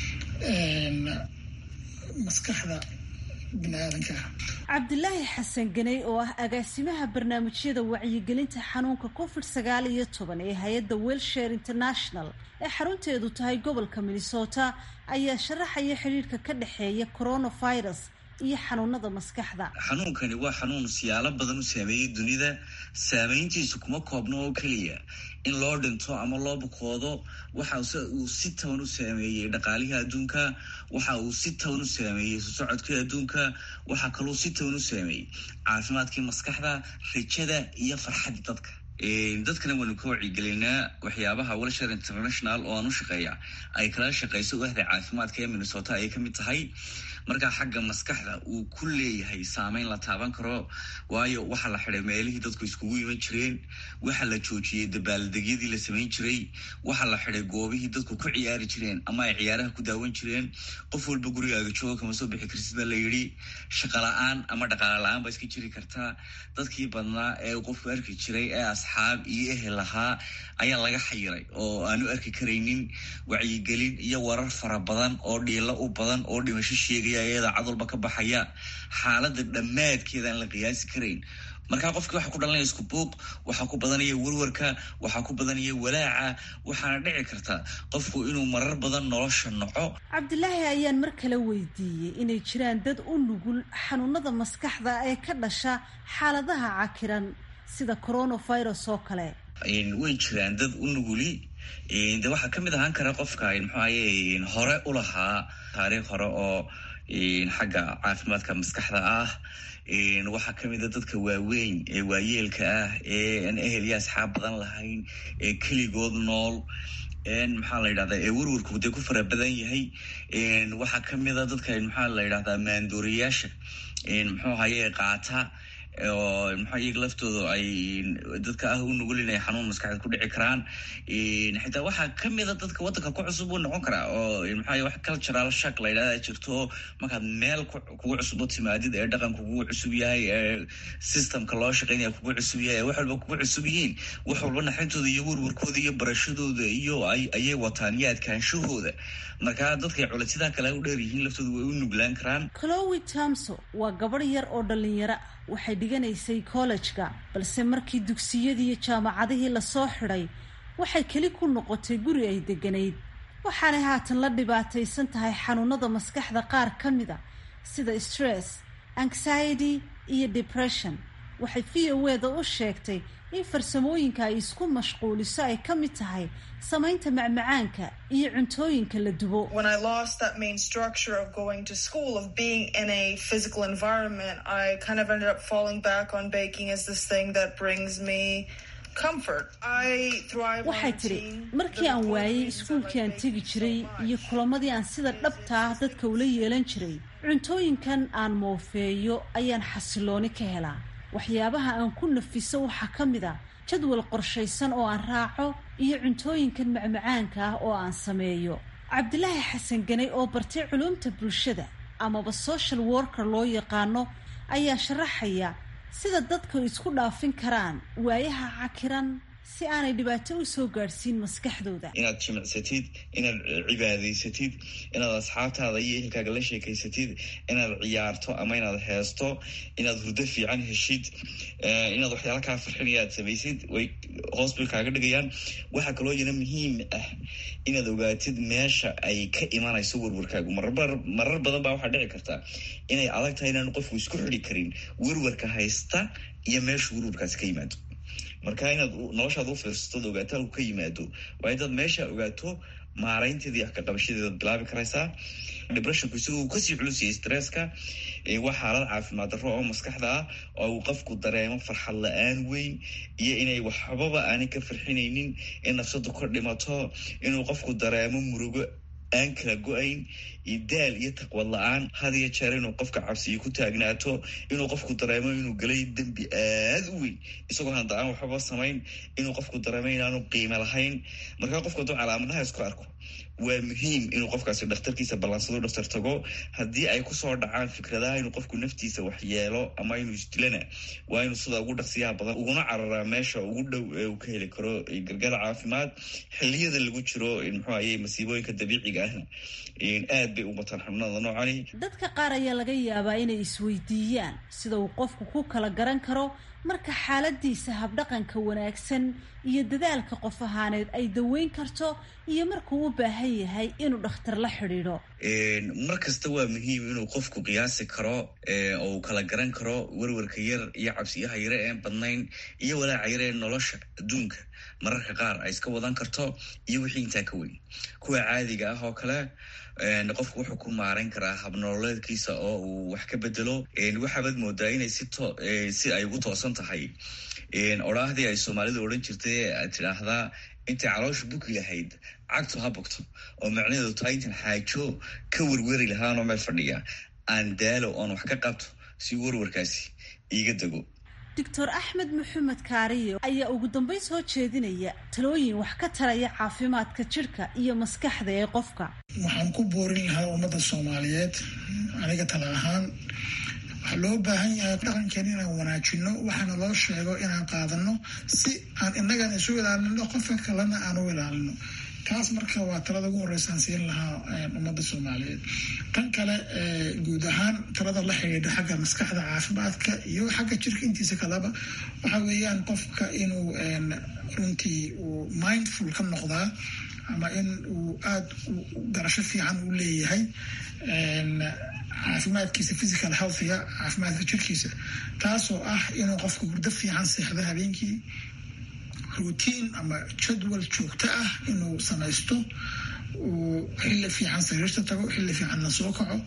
maskaxda biniaadanka cabdilaahi xasan ganey oo ah agaasimaha barnaamijyada wacyigelinta xanuunka covid sagaal iyo toban ee hay-adda welshare international ee xarunteedu tahay gobolka minnesota ayaa sharaxaya xidhiirka ka dhexeeya coronavirus iyo xanuunada maskaxda xanuunkani waa xanuun siyaalo badan u saameeyey dunida saameyntiisu kuma koobno oo keliya in loo dhinto ama loo bukoodo waxa uu si taban u saameeyey dhaqaalihii adduunka waxa uu si taban u saameeyey sosocodkii adduunka waxaa kaluu si taban u saameeyey caafimaadkii maskaxda rajada iyo farxadda dadka dadkana waynu ka wacyigelinaa waxyaabaha welshare international oo aan u shaqeeya ay kala shaqeyso wahda caafimaadka ee minnesota ayay ka mid tahay markaa xagga maskaxda uu ku leeyahay saameyn la taaban karo waayo waxaa la xiday meelihii dadku iskugu iman jireen waxaa la joojiyey dabaaldegyadii la samayn jiray waxaa la xiday goobihii dadku ku ciyaari jireen ama ay ciyaaraha ku daawan jireen qof walba gurigaaga jooga kama soo bixi karsid baa la yidhi shaqa la-aan ama dhaqaale la-aan baa iska jiri kartaa dadkii badnaa ee qofku arki jiray ee asxaab iyo ehel lahaa ayaa laga xayiray oo aanu arki karaynin wacyigelin iyo warar fara badan oo dhiilo u badan oo dhimasho sheegaya iyada cadulba ka baxaya xaalada dhammaadkeeda aan la qiyaasi karayn markaa qofkii waxaa ku dhalanaya isku buuq waxaa ku badanaya warwarka waxaa ku badanaya walaaca waxaana dhici karta qofku inuu marar badan nolosha noco cabdilaahi ayaan mar kale weydiiyey inay jiraan dad u nugul xanuunada maskaxda ee ka dhasha xaaladaha cakiran sida coronavirus oo kale way jiraan dad u nuguli de waxaa kamid ahaan kara qofka muxuaye hore u lahaa taariikh hore oo xagga caafimaadka maskaxda ah waxaa kamida dadka waaweyn ee waayeelka ah ee aan ehel iyo asxaab badan lahayn ee keligood nool maxaa la yidhahdaa ee warwarku dee ku fara badan yahay waxaa kamida dadka maxaa la yidhahdaa maanduuriyaasha muxuu ahaye qaata oo maxaa iyaga laftooda ay dadka ah u nugul inay xanuun maskaxeed ku dhici karaan xitaa waxaa kamida dadka waddanka ku cusub uu noqon karaa oo maxaa wax cultural shak la yidhahda jirto markaad meel kugu cusub u timaadid ee dhaqanka kugu cusub yahay ee systemka loo shaqeynaya kugu cusub yahay ee wax walba kugu cusub yihiin wax walba naxintooda iyo warwarkooda iyo barashadooda iyo ayay wataan iyo adkaanshahooda markaa dadkay culaysyadaha kale u dheer yihiin laftooda way u nuglaan karaan chlowi tamso waa gabadh yar oo dhalinyaro waxay dhiganaysay kollejka balse markii dugsiyadii iyo jaamacadihii lasoo xidhay waxay keli ku noqotay guri ay degganayd waxaanay haatan la dhibaataysan tahay xanuunada maskaxda qaar ka mida sida stress anxiety iyo depression waxay v o eda u sheegtay in farsamooyinka ay isku mashquuliso ay ka mid tahay samaynta macmacaanka iyo cuntooyinka la dubo waxay tidhi markii aan waayey iskuulkii aan tegi jiray iyo kulamadii aan sida dhabta ah dadka ula yeelan jiray cuntooyinkan aan moofeeyo ayaan xasilooni ka helaa waxyaabaha aan ku nafiso waxaa ka mid a jadwal qorshaysan oo aan raaco iyo cuntooyinkan macmacaanka ah oo aan sameeyo cabdilaahi xasan ganay oo bartay culuumta bulshada amaba social worker loo yaqaano ayaa sharaxaya sida dadku isku dhaafin karaan waayaha cakiran si aanay dhibaato u soo gaadhsiin maskaxdooda inaad jimicsatid inaad cibaadaysatid inaad asxaabtaada iyo ehelkaaga la sheekaysatid inaad ciyaarto ama inaad heesto inaad hurdo fiican heshid inaad waxyaala kaa farxinaya aad samaysid way hoos bay kaaga dhigayaan waxaa kaloo yana muhiim ah inaad ogaatid meesha ay ka imanayso warwarkaagu marar badan baa waxaa dhici karta inay adag tahay inaan qofku isku xidi karin warwarka haysta iyo meesha warwarkaasi ka yimaado marka inaad noloshaada u fiirsato od ogaato halku ka yimaado waa intaad meesha ogaato maaraynteeda iyo waxkaqabashadeedaad bilaabi karaysaa depressionku isagoo kasii culusiyay stresska waa xaalad caafimaad darro oo maskaxda ah oo uu qofku dareemo farxad la-aan weyn iyo inay waxbaba aanay ka farxinaynin in nafsadu ka dhimato inuu qofku dareemo murugo aan kala go-ayn iyo daal iyo taqwad la-aan had iyo jeer inuu qofka cabsiyo ku taagnaato inuu qofku dareemo inuu galay dembi aada u weyn isagoo handa aan waxbaba samayn inuu qofku dareemo inaanu qiimo lahayn markaa qofku hadduu calaamadaha isku arko waa muhiim inuu qofkaasi dhakhtarkiisa ballaansado dhakhtar tago haddii ay kusoo dhacaan fikradaha inuu qofku naftiisa waxyeelo ama inuu isdilana waa inuu sida ugu dhaqsiyaha badan uguna cararaa meesha ugu dhow ee uu ka heli karo gargaar caafimaad xiliyada lagu jiro muxuu aye masiibooyinka dabiiciga ahna aad bay u bataan xubnada noocani dadka qaar ayaa laga yaabaa inay isweydiiyaan sida uu qofku ku kala garan karo marka xaaladiisa habdhaqanka wanaagsan iyo dadaalka qof ahaaneed ay daweyn karto iyo markuu u baahan yahay inuu dhakhtar la xidhiidho mar kasta waa muhiim inuu qofku qiyaasi karo oo uu kala garan karo werwarka yar iyo cabsiyaha yare een badnayn iyo walaaca yare ee nolosha adduunka mararka qaar ay iska wadan karto iyo wixii intaa ka weyn kuwa caadiga ah oo kale qofku wuxuu ku maarayn karaa habnololeedkiisa oo uu wax ka bedelo waxaabaad moodaa inay si si ay ugu toosan tahay odhaahdii ay soomaalidu odhan jirtay aad tidhaahdaa intay caloosha buki lahayd cagtu ha bogto oo macnaheedu tahay intan xaajo ka werweri lahaanoo meel fadhiya aan daalo oon wax ka qabto si werwarkaasi iiga dego doctor axmed maxamed kaariyo ayaa ugu dambeyn soo jeedinaya talooyin wax ka taraya caafimaadka jidhka iyo maskaxda ee qofka waxaan ku boorin lahaa ummadda soomaaliyeed aniga tala ahaan waxaa loo baahan yahay dhaqankeen inaan wanaajino waxaana loo sheego inaan qaadano si aan innagana isu ilaalino qofka kalena aan u ilaalino taas marka waa talada ugu horeysaan siin lahaa ummadda soomaaliyeed tan kale guud ahaan talada la xidhiidha xagga maskaxda caafimaadka iyo xagga jirka intiisa kaleba waxa weeyaan qofka inuu runtii uu mindful ka noqdaa ama in uu aada garasho fiican u leeyahay caafimaadkiisa physical healthiga caafimaadka jirkiisa taasoo ah inuu qofka hurdo fiican seexdo habeenkii routine ama jadwal joogto ah inuu samaysto uu xilli fiican sariirta tago xilli fiicanna soo kaco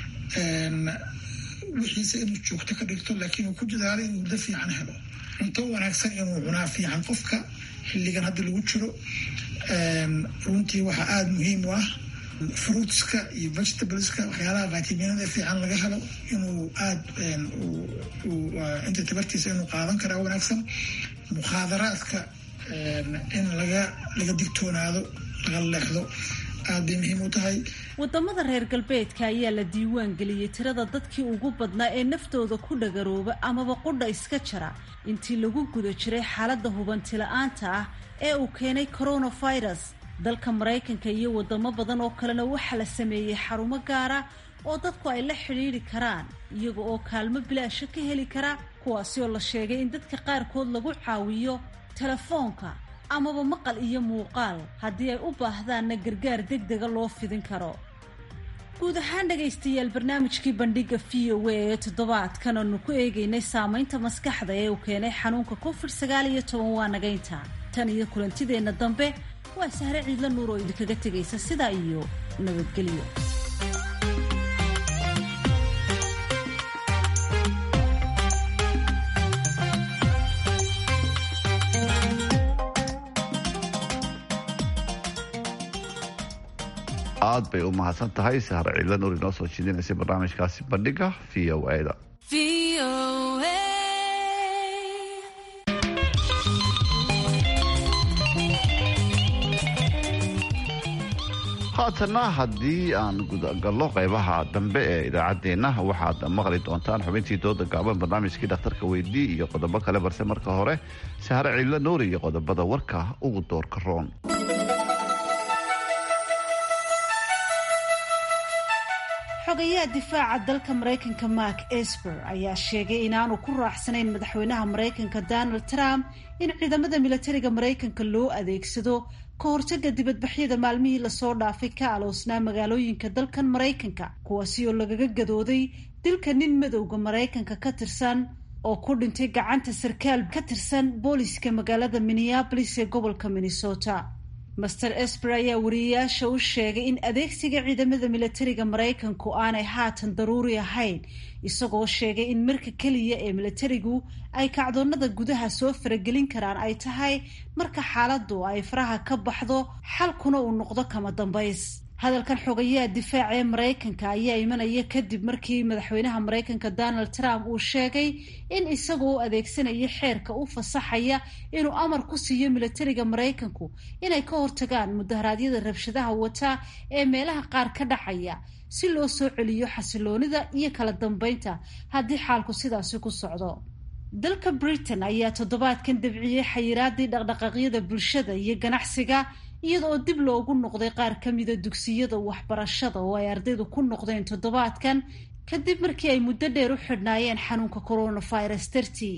wixiise inuu joogto ka dhigto laakiin uu ku dadaalo inuu hurdo fiican helo cunto wanaagsan inuu cunaa fiican qofka xilligan hadda lagu jiro runtii waxaa aada muhiim u ah fruitska iyo vegetables-ka waxyaalaha vitaminada fiican laga helo inuu aada inta tabartiisa inuu qaadan karaa wanaagsan mukhaadaraadka in laga laga digtoonaado laga leexdo aada bay muhiim u tahay wadamada reer galbeedka ayaa la diiwaan geliyey tirada dadkii ugu badnaa ee naftooda ku dhagarooba amaba qudha iska jara intii lagu guda jiray xaaladda hubanti la-aanta ah ee uu keenay coronavirus dalka maraykanka iyo wadamo badan oo kalena waxaa la sameeyey xarumo gaara oo dadku ay la xidhiidhi karaan iyaga oo kaalmo bilaasha ka heli kara kuwaasi oo la sheegay in dadka qaarkood lagu caawiyo telefoonka amaba maqal iyo muuqaal haddii ay u baahdaanna gargaar deg dega loo fidin karo guud ahaan dhegaystayaal barnaamijkii bandhiga v o a ee toddobaadkan aanu ku eegaynay saamaynta maskaxda ee uu keenay xanuunka covid sagaal iyo toban waa nagaynta tan iyo kulantideenna dambe waa sahre ciidla nuur oo idinkaga tegaysa sidaa iyo nabadgelyo aad bay u mahadsan tahay sahre ciidla nuur inoo soo jeedinaysay barnaamijkaasi bandhiga v o a da haatana haddii aan gudagallo qaybaha dambe ee idaacaddeenna waxaad maqli doontaan xubintii dooda gaaban barnaamijkii dhakhtarka weydii iyo qodobo kale balse marka hore sahre ciidla nuuri iyo qodobada warka ugu doorka roon xogayaha difaaca dalka maraykanka mark esper ayaa sheegay inaanu ku raacsanayn madaxweynaha maraykanka donald trump in ciidamada milatariga maraykanka loo adeegsado ka hortaga dibadbaxyada maalmihii lasoo dhaafay ka aloosnaa magaalooyinka dalkan maraykanka kuwaasi oo lagaga gadooday dilka nin madowda maraykanka ka tirsan oo ku dhintay gacanta sarkaal ka tirsan booliska magaalada minneabolis ee gobolka minnesota master esper ayaa wariyeyaasha u sheegay in adeegsiga ciidamada milatariga maraykanku aanay haatan daruuri ahayn isagoo sheegay in marka keliya ee milatarigu ay kacdoonada gudaha soo faragelin karaan ay tahay marka xaaladdu ay faraha ka baxdo xalkuna uu noqdo kama dambays hadalkan xogayaha difaaca ee maraykanka ayaa imanaya kadib markii madaxweynaha maraykanka donald trump uu sheegay in isagu u adeegsanaya xeerka u fasaxaya inuu amar ku siiyo milatariga maraykanku inay ka hortagaan mudaharaadyada rabshadaha wata ee meelaha qaar ka dhacaya si loo soo celiyo xasiloonida iyo kala dambeynta haddii xaalku sidaasi ku socdo dalka britain ayaa toddobaadkan dabciyey xayiraadii dhaqdhaqaaqyada bulshada iyo ganacsiga iyada oo dib loogu noqday qaar ka mida dugsiyada waxbarashada oo ay ardaydu ku noqdeen toddobaadkan kadib markii ay muddo dheer u xidhnaayeen xanuunka coronavirus dartii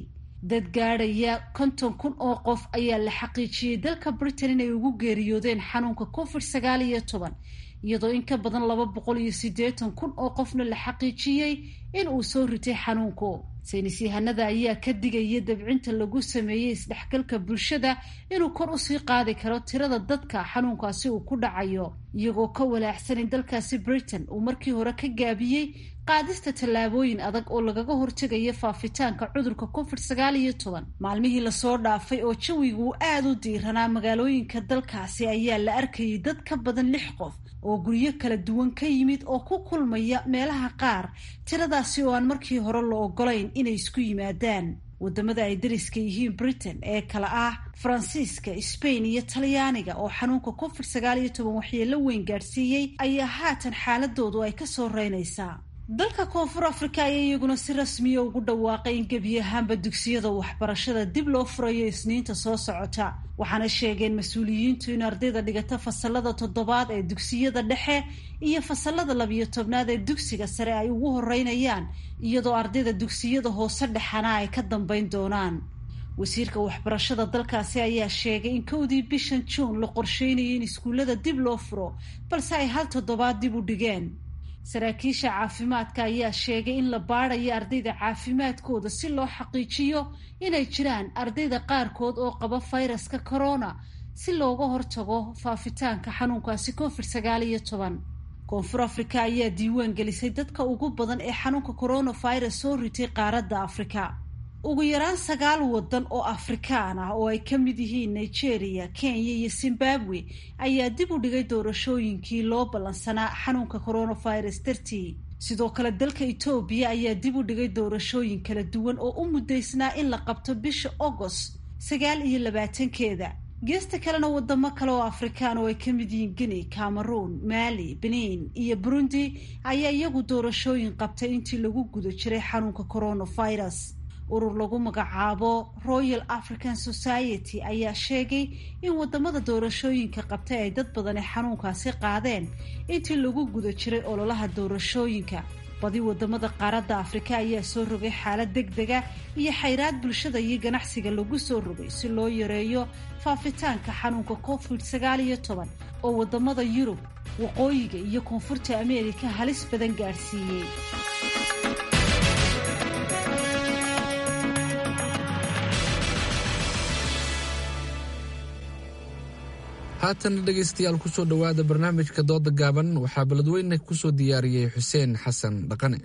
dad gaadhaya konton kun oo qof ayaa la xaqiijiyey dalka britain inay ugu geeriyoodeen xanuunka covid sagaal iyo toban iyadoo in ka badan laba boqol iyo siddeetan kun oo qofna la xaqiijiyey in uu soo ritay xanuunku saynis yahanada ayaa ka digaya dabcinta lagu sameeyey isdhexgalka bulshada inuu kor usii qaadi karo tirada dadka xanuunkaasi uu ku dhacayo iyagoo ka walaacsan in dalkaasi britain uu markii hore ka gaabiyey qaadista tallaabooyin adag oo lagaga hortegayo faafitaanka cudurka covid sagaal iyo toban maalmihii lasoo dhaafay oo jawigu uu aada u diiranaa magaalooyinka dalkaasi ayaa la arkayay dad ka badan lix qof oo guryo kala duwan ka yimid oo ku kulmaya meelaha qaar tiradaasi oo aan markii hore la ogolayn inay isku yimaadaan wadamada ay dariska yihiin britain ee kala ah faransiiska spain iyo talyaaniga oo xanuunka covid sagaal iyo toban waxyeelo weyn gaadhsiiyey ayaa haatan xaaladoodu ay kasoo reynaysaa dalka koonfur africa ayaa iyaguna si rasmiya ugu dhawaaqay in gebi ahaanba dugsiyada waxbarashada dib loo furayo isniinta soo socota waxaana sheegeen mas-uuliyiintu in ardayda dhigata fasalada toddobaad ee dugsiyada dhexe iyo fasalada labiyo tobnaad ee dugsiga sare ay ugu horeynayaan iyadoo ardayda dugsiyada hoose dhexana ay ka dambeyn doonaan wasiirka waxbarashada dalkaasi ayaa sheegay in kowdii bishan juun la qorsheynayay in iskuullada dib loo furo balse ay hal toddobaad dib u dhigeen saraakiisha caafimaadka ayaa sheegay in la baadayo ardayda caafimaadkooda si loo xaqiijiyo inay jiraan ardayda qaarkood oo qaba fayraska corona si looga hortago faafitaanka xanuunkaasi covid sagaal iyo toban koonfur africa ayaa diiwaan gelisay dadka ugu badan ee xanuunka coronavirus soo ritay qaaradda afrika ugu yaraan sagaal wadan oo afrikaan ah oo ay ka mid yihiin nigeria kenya iyo zimbabwe ayaa dib u dhigay doorashooyinkii loo ballansanaa xanuunka coronavirus dartii sidoo kale dalka etoobiya ayaa dib u dhigay doorashooyin kala duwan oo u muddaysnaa in la qabto bisha agost sagaal iyo labaatankeeda geesta kalena wadamo kale oo afrikaan oo ay ka mid yihiin guinea cameroon mali benin iyo burundi ayaa iyagu doorashooyin qabtay intii lagu guda jiray xanuunka coronavirus urur lagu magacaabo royal african society ayaa sheegay in wadamada doorashooyinka qabtay ay dad badani xanuunkaasi qaadeen intii lagu guda jiray ololaha doorashooyinka badi wadamada qaaradda afrika ayaa soo rogay xaalad deg dega iyo xayraad bulshada iyo ganacsiga lagu soo rogay si loo yareeyo faafitaanka xanuunka covid sagaal iyo toban oo wadamada yurub waqooyiga iyo koonfurta ameerika halis badan gaadhsiiyey haatan dhegaystayaal kusoo dhowaada barnaamijka dooda gaaban waxaa beledweyne kusoo diyaariyey xuseen xasan dhaqane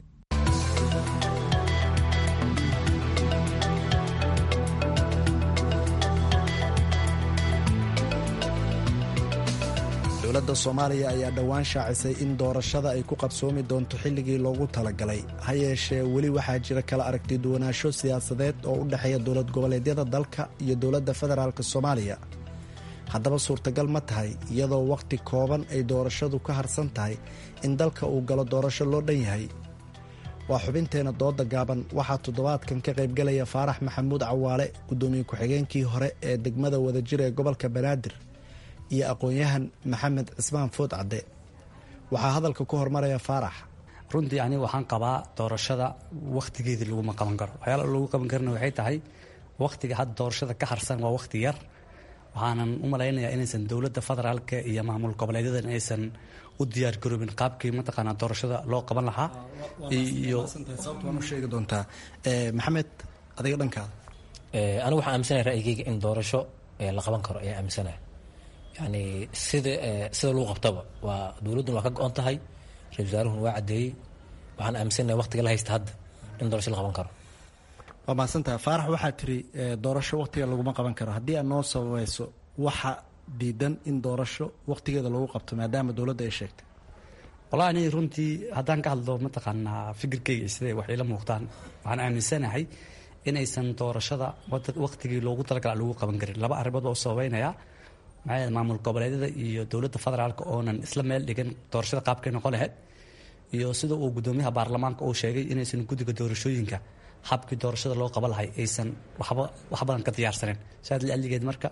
dowladda soomaaliya ayaa dhowaan shaacisay in doorashada ay ku qabsoomi doonto xilligii loogu talagalay ha yeeshee weli waxaa jira kala aragti duwanaansho siyaasadeed oo u dhexeeya dowlad goboleedyada dalka iyo dowladda federaalk soomaaliya haddaba suurtagal ma tahay iyadoo wakhti kooban ay doorashadu ka harsan tahay in dalka uu galo doorasho loo dhan yahay waa xubinteenna dooda gaaban waxaa toddobaadkan ka qaybgalaya faarax maxamuud cawaale guddoomiye ku-xigeenkii hore ee degmada wadajir ee gobolka banaadir iyo aqoon-yahan maxamed cismaan food cadde waxaa hadalka ku hormaraya faarax runtii aniga waxaan qabaa doorashada wakhtigeedii laguma qaban karo waxyaala lagu qaban karina waxay tahay wakhtiga hadda doorashada ka harsan waa wakhti yar waxaanan u malaynayaa inaysan dowladda federaalka iyo maamul goboleedyadan aysan u diyaar garoobin qaabkii mataqaanaa doorashada loo qaban lahaa iyo sheegi doontaa maxamed adiga dhankaada anigu waxaan aaminsanaya ra'yigeyga in doorasho la qaban karo ayaa aaminsanaya yani sida sida lagu qabtaba waa dowladduna waa ka go-on tahay ra-isul wasaaruhuna waa caddeeyey waxaan aaminsanaya waqtiga la haysta hadda in doorasho la qaban karo waa mahadsantaha faarax waxaa tiri doorasho wakhtiga laguma qaban karo haddii aad noo sabayso waxa diidan in doorasho wakhtigeeda lagu qabto maadaama dowladda ay sheegtay wallahi aniga runtii haddaan ka hadlo mataqaanaa fikirkeyga siday wax ila muuqdaan waxaan aaminsanahay inaysan doorashada wakhtigii loogu talagala lagu qaban karin laba arrimood baa u sababeynaya maxaa maamul goboleedyada iyo dowladda federaalka oonan isla meel dhigan doorashada qaabkay noqon lahayd iyo sida uu guddoomiyaha baarlamaanka uu sheegay inaysan guddiga doorashooyinka habkii doorashada loo qaban lahay aysan waxba wax badan ka diyaarsaneyn saas lialigeed marka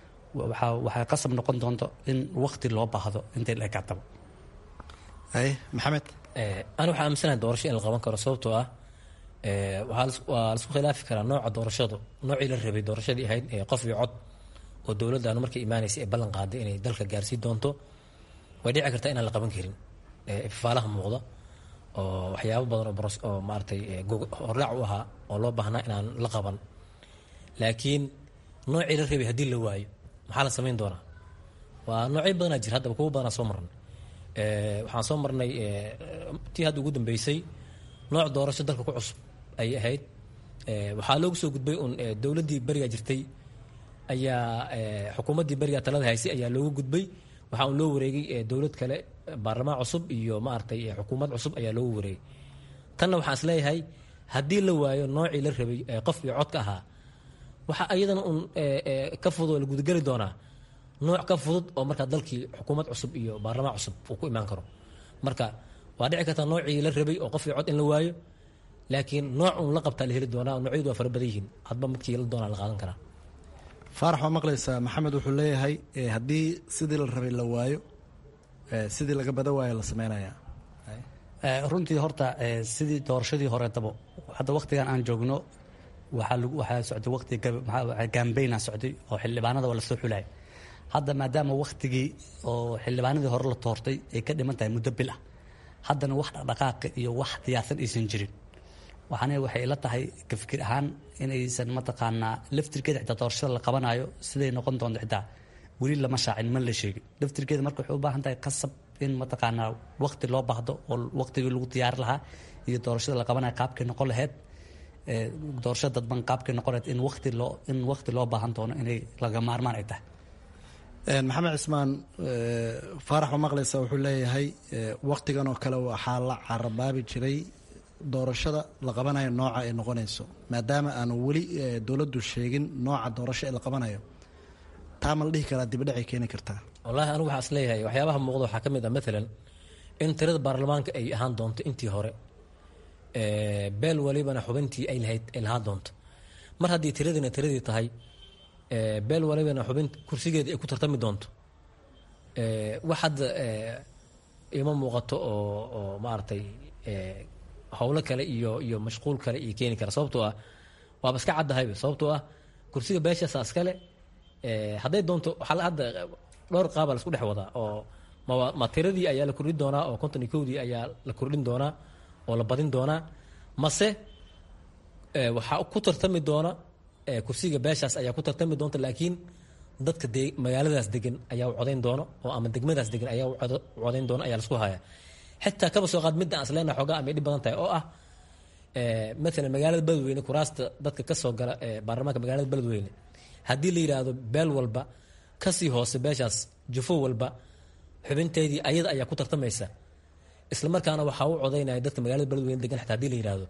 waxay qasab noqon doonto in wakti loo baahdo intay la ekaataba maxamed ani waxaa aaminsanahay doorasho in la qaban karo sababtoo ah waa laisku khilaafi karaa nooca doorashadu noocii la rabay doorashadii ahayd qof iyo cod oo dowladdaanu markay imaanaysa ee ballan qaaday inay dalka gaarsii doonto way dhici kartaa inaan la qaban karin ifaalaha muuqda oo waxyaabo badan oo maaratay hordhac u ahaa oo loo baahnaa inaan la qaban laakiin noocii la rabay haddii la waayo maxaa la samayn doonaa waa noocyo badanaa jira haddaba kuwa badanaa soo marnay waxaan soo marnay tii hadda ugu dambeysay nooc doorasho dalka ku cusub ayay ahayd waxaa loogu soo gudbay un dowladdii berigaa jirtay ayaa xukuumaddii berigaa talada haysay ayaa loogu gudbay waxaa un loo wareegay dowlad kale baarlamaan cusub iyo maaragtay xukuumad cusub ayaa loogu wareegay tanna waxaan isleeyahay haddii la waayo noocii la rabay qof iyo codka ahaa waxaa ayadana un ka fudud la gudageli doonaa nooc ka fudud oo markaa dalkii xukuumad cusub iyo baarlamaan cusub uu ku imaan karo marka waa dhici kartaa noocii la rabay oo qof iyo cod in la waayo laakiin nooc un la qabtaa la heli doonaa noocyadu waa fara badan yihiin hadba midkii la doonaa la qaadan karaa faarax waa maqlaysaa maxamed wuxuu leeyahay haddii sidii la rabay la waayo sidii laga bada waayo la sameynaya runtii horta sidii doorashadii horeetaba hadda waktigan aan joogno waxaa socday waqti gambaynaa socday oo xildhibaanada waa lasoo xulaya hadda maadaama waktigii oo xildhibaanadii hore la toortay ay ka dhiman tahay muddo bil ah haddana wax dhaqdhaqaaqa iyo wax diyaarsan aysan jirin waxaana waxay ila tahay ka fikir ahaan inaysan mataqaanaa laftirkeeda xitaa doorashada la qabanayo siday noqon doonto xitaa weli lama shaacin ma la sheegin laftirkeeda marka waxay u baahan tahay qasab in mataqaanaa waqti loo baahdo oo waqtigii lagu diyaari lahaa iyo doorashada la qabanayo qaabkay noqon lahayd doorashada dadban qaabkay noqon lahayd in waqti loo in waqti loo baahan doono inay laga maarmaan ay tahay maxamed cismaan faarax oo maqlaysa wuxuu leeyahay waktigan oo kale waxaa la carabaabi jiray doorashada la qabanayo nooca ay noqonayso maadaama aanu weli dowladdu sheegin nooca doorasho ee la qabanayo taa ma la dhihi karaa dibadhacay keeni kartaa wallaahi anigu waxaa is leeyahay waxyaabaha muuqda waxaa ka mid ah maalan in tirada baarlamaanka ay ahaan doonto intii hore beel walibana xubintii ay lahayd ay lahaan doonto mar haddii tiradina tiradii tahay beel walibana xubin kursigeeda ay ku tartami doonto wax hadda ima muuqato oo oo maaragtay howlo kale iyo iyo mashquul kale iyo keeni kara sababtoo ah waaba iska caddahayba sababtoo ah kursiga beeshaasa iskale hadday doonto waxaa hadda dhowr qaabaa la isku dhex wadaa oo ma ma tiradii ayaa la kordhin doonaa oo konton iyo kowdii ayaa la kordhin doonaa oo la badin doonaa mase waxaa ku tartami doona kursiga beeshaas ayaa ku tartami doonta laakiin dadka de magaaladaas degan ayaa u codayn doono oo ama degmadaas degan ayaa u codayn doona ayaa lasku haya xitaa kaba soo qaad midda aan isleena xoogaa amay dhib badan tahay oo ah maalan magaalada beledweyne kuraasta dadka kasoo gala baarlamaanka magaalada beledweyne haddii la yidhaahdo beel walba kasii hoose beeshaas jufo walba xubinteedii ayada ayaa ku tartamaysa isla markaana waxaa u codaynaya dadka magaalada beledweyne degan xitaa hadii la yidhaahdo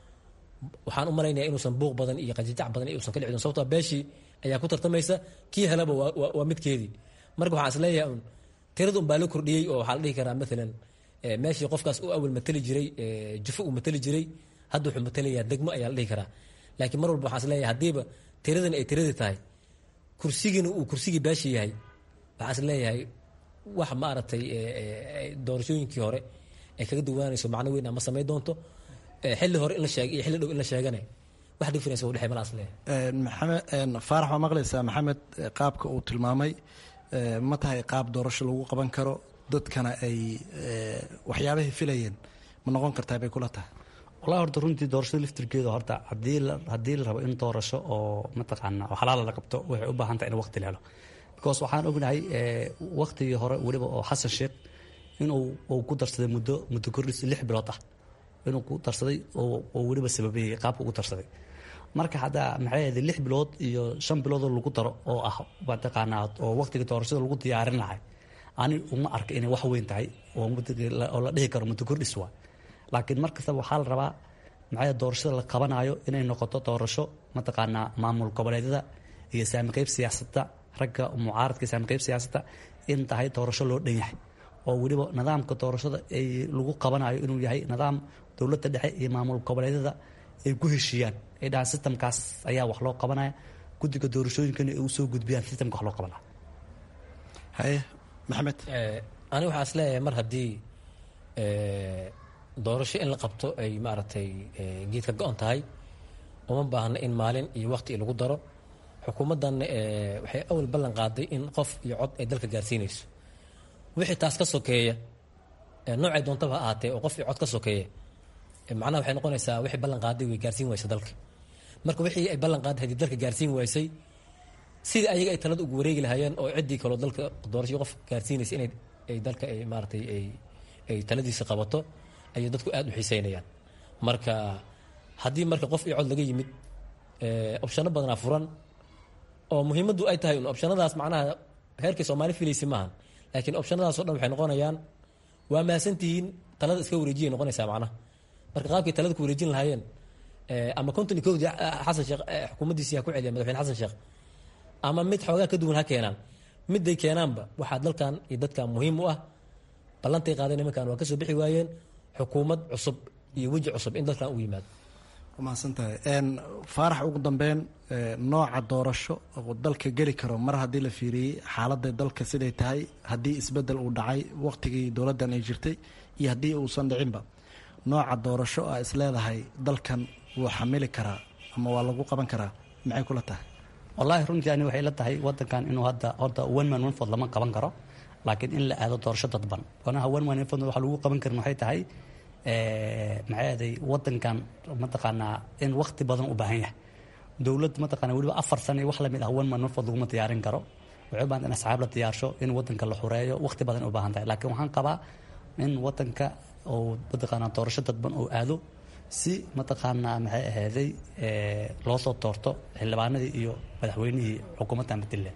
waxaan u malaynaya inuusan buuq badan iyo qajajac badan iusan ka dhici don sababtoo beeshii ayaa ku tartamaysa kii helaba waa midkeedii marka waxaan isleeyahay un tirada un baa la kordhiyey oo waxaa la dhihi karaa maalan meeshii qofkaas u awal mateli jiray jufo uu mateli jiray hadda wuxuu matelayaa degmo ayaa la dhihi karaa laakiin mar walba waxaan isleeyahay haddiiba tiradani ay tiradii tahay kursigiina uu kursigii beesha yahay waxaan isleeyahay wax maaragtay doorashooyinkii hore ay kaga duwaanayso macno weyn ama samayn doonto xilli hore in la sheegay iyo xilli dhow in la sheegane wax difference u dhexay malaas leeyahay maxamed faarax waa maqlaysaa maxamed qaabka uu tilmaamay ma tahay qaab doorasho lagu qaban karo dadkana ay waxyaabahay filayeen ma noqon kartaa bay kula tahay wallahi horta runtii doorashada laftirkeeda horta hadii la haddii la rabo in doorasho oo mataqaana oo xalaala la qabto waxay u baahan tahay in waqti la helo because waxaan ognahay waqtigii hore weliba oo xasan sheekh inuu uu ku darsaday muddo muddo kordhis lix bilood ah inuu ku darsaday oo weliba sababeeyey qaabka ugu darsaday marka hadda maxay ahayd lix bilood iyo shan biloodoo lagu daro oo ah mataqaanaa oo waqtiga doorashada lagu diyaarin lahay ani uma arka inay wax weyn tahay oo oo la dhihi karo muddo kordhis waa laakiin mar kastaba waxaa la rabaa maxay doorashada la qabanayo inay noqoto doorasho mataqaanaa maamul goboleedyada iyo saamiqeyb siyaasadda ragga mucaaradka saamiqeyb siyaasadda in tahay doorasho loo dhan yahay oo weliba nidaamka doorashada ay lagu qabanayo inuu yahay nidaam dowladda dhexe iyo maamul goboleedyada ay ku heshiiyaan ay dhahaan sistamkaas ayaa wax loo qabanaya guddiga doorashooyinkana ay usoo gudbiyaan sistamka wax loo qabanaya haye maxamed ani waxaa is leeyahay mar haddii doorasho in la qabto ay maaragtay geed ka go-on tahay uma baahna in maalin iyo waqti lagu daro xukuumaddanna waxay awal ballan qaaday in qof iyo cod ay dalka gaarsiinayso wixii taas ka sokeeya noocay doontaba ha ahaatee oo qof iyo cod ka sokeeya macnaha waxay noqonaysaa wixii ballan qaaday way gaarsiin waysa dalka marka wixii ay ballan qaaday haddii dalka gaarsiin waysay sidii ayaga ay talada ugu wareegi lahaayeen oo ciddii kaloo dalka doorasho qof gaarsiinaysa inay ay dalka ay maaratay ay ay taladiisa qabato ayay dadku aada u xiiseynayaan marka haddii marka qof iyo cod laga yimid opshano badanaa furan oo muhiimaddu ay tahay un opshanadaas macnaha heerkii soomaali filaysa maahan laakiin opshanadaas o dhan waxay noqonayaan waa mahadsantihiin talada iska wareejiyay noqonaysaa macnaha marka qaabkay talada ku wareejin lahaayeen ama konton iyo kowdii xasan sheekh xukuumaddiisii ha ku celiya madaxweyne xasan sheekh ama mid xoogaa ka duwan ha keenaan miday keenaanba waxaa dalkan iyo dadkan muhiim u ah ballantay qaadeen nimankan waa kasoo bixi waayeen xukuumad cusub iyo weji cusub in dalkan u yimaado mahadsantahay faarax ugu dambeyn nooca doorasho oo dalka geli karo mar haddii la fiiriyey xaaladda dalka siday tahay haddii isbedel uu dhacay waqtigii dowladdan ay jirtay iyo haddii uusan dhicinba nooca doorasho a is leedahay dalkan wuu xamili karaa ama waa lagu qaban karaa maxay kula tahay wallaahi runtii ani waxay la tahay wadankan inuu hadda horta one man one food lama qaban karo laakiin in la aado doorasho dadban wanaha one man one food waxa lagu qaban karin waxay tahay maxay aday wadankan mataqaanaa in waqti badan u baahan yahay dowlad mataqaana weliba afar sano iyo wax lamid ah one man one food laguma diyaarin karo waxay u baahan in asxaab la diyaarsho in wadanka la xureeyo waqti badan u baahan tahay laakiin waxaan qabaa in wadanka oo mataqaanaa doorasho dadban oo aado si mataqaanaa maxay ahaaday loo soo toorto xildhibaanadii iyo madaxweynihii xukuumaddan puntland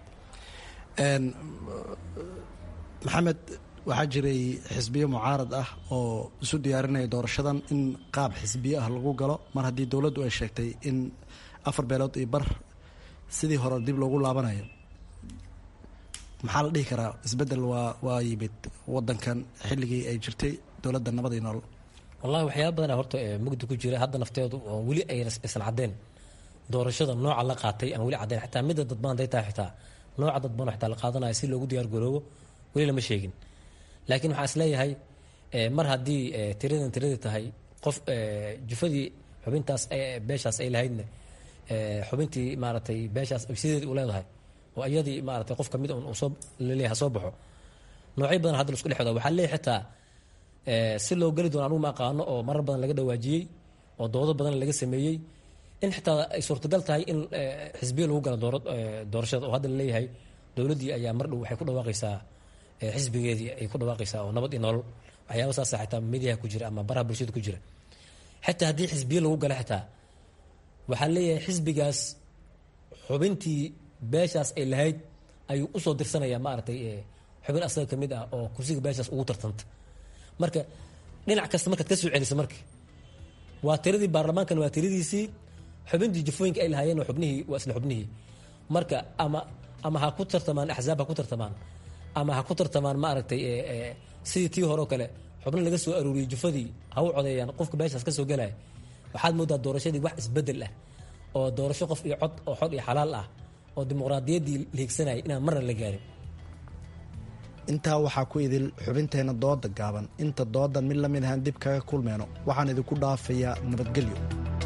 maxamed waxaa jiray xisbiyo mucaarad ah oo isu diyaarinaya doorashadan in qaab xisbiyo ah lagu galo mar haddii dowladdu ay sheegtay in afar beelood iyo bar sidii hore dib loogu laabanayo maxaa la dhihi karaa isbedel waa waa yimid wadankan xilligii ay jirtay dowladda nabad iyo nolol wallahi waxyaaba badana horta mugdi ku jira hadda nafteedu oo weli aysan caddeen doorashada nooca la qaatay aan weli caddeyn xataa midda dadban haday tahay xitaa nooca dadban xitaa la qaadanayo si loogu diyaar garoobo weli lama sheegin laakiin waxaan isleeyahay mar haddii tiradan tiradii tahay qof jufadii xubintaas beeshaas ay lahaydna xubintii maaragtay beeshaas sideedii u leedahay oo iyadii maaragtay qof kamid un soo laleeyahay ha soo baxo noocyo badan hadda lasku dhex wada waxaa leeyahay xitaa si loo geli doono anugu ma aqaano oo marar badan laga dhawaajiyey oo doodo badan laga sameeyey in xitaa ay suurtagal tahay in xisbiya lagu galo doorashada oo hadda laleeyahay dowladdii ayaa mar dhow waxay ku dhawaaqaysaa xisbigeedii ay ku dhawaaqaysaa oo nabad iyo nolol waxyaaba saasa xitaa mediyaha ku jira ama baraha bulshada ku jira xitaa haddii xisbiye lagu gala xitaa waxaa leeyahay xisbigaas xubintii beeshaas ay lahayd ayuu usoo dirsanayaa maaragtay xubin asaga kamid ah oo kursiga beeshaas ugu tartanta marka dhinac kasta markaad ka soo celiso marka waa tiradii baarlamaankan waa tiradiisii xubintii jafooyinka ay lahaayeen waa xubnihii waa isla xubnihii marka ama ama ha ku tartamaan axzaab ha ku tartamaan ama ha ku tartamaan maaragtay sidii tii hore oo kale xubno laga soo aruuriyey jufadii ha u codeeyaan qofka beeshaas ka soo gelaya waxaad moodaa doorashadii wax isbedel ah oo doorasho qof iyo cod oo xod iyo xalaal ah oo dimuqraadiyaddii la higsanayay inaan marna la gaarin intaa waxaa ku idil xubinteenna dooda gaaban inta doodan mid lamid ahaan dib kaga kulmeyno waxaan idinku dhaafayaa nabadgelyo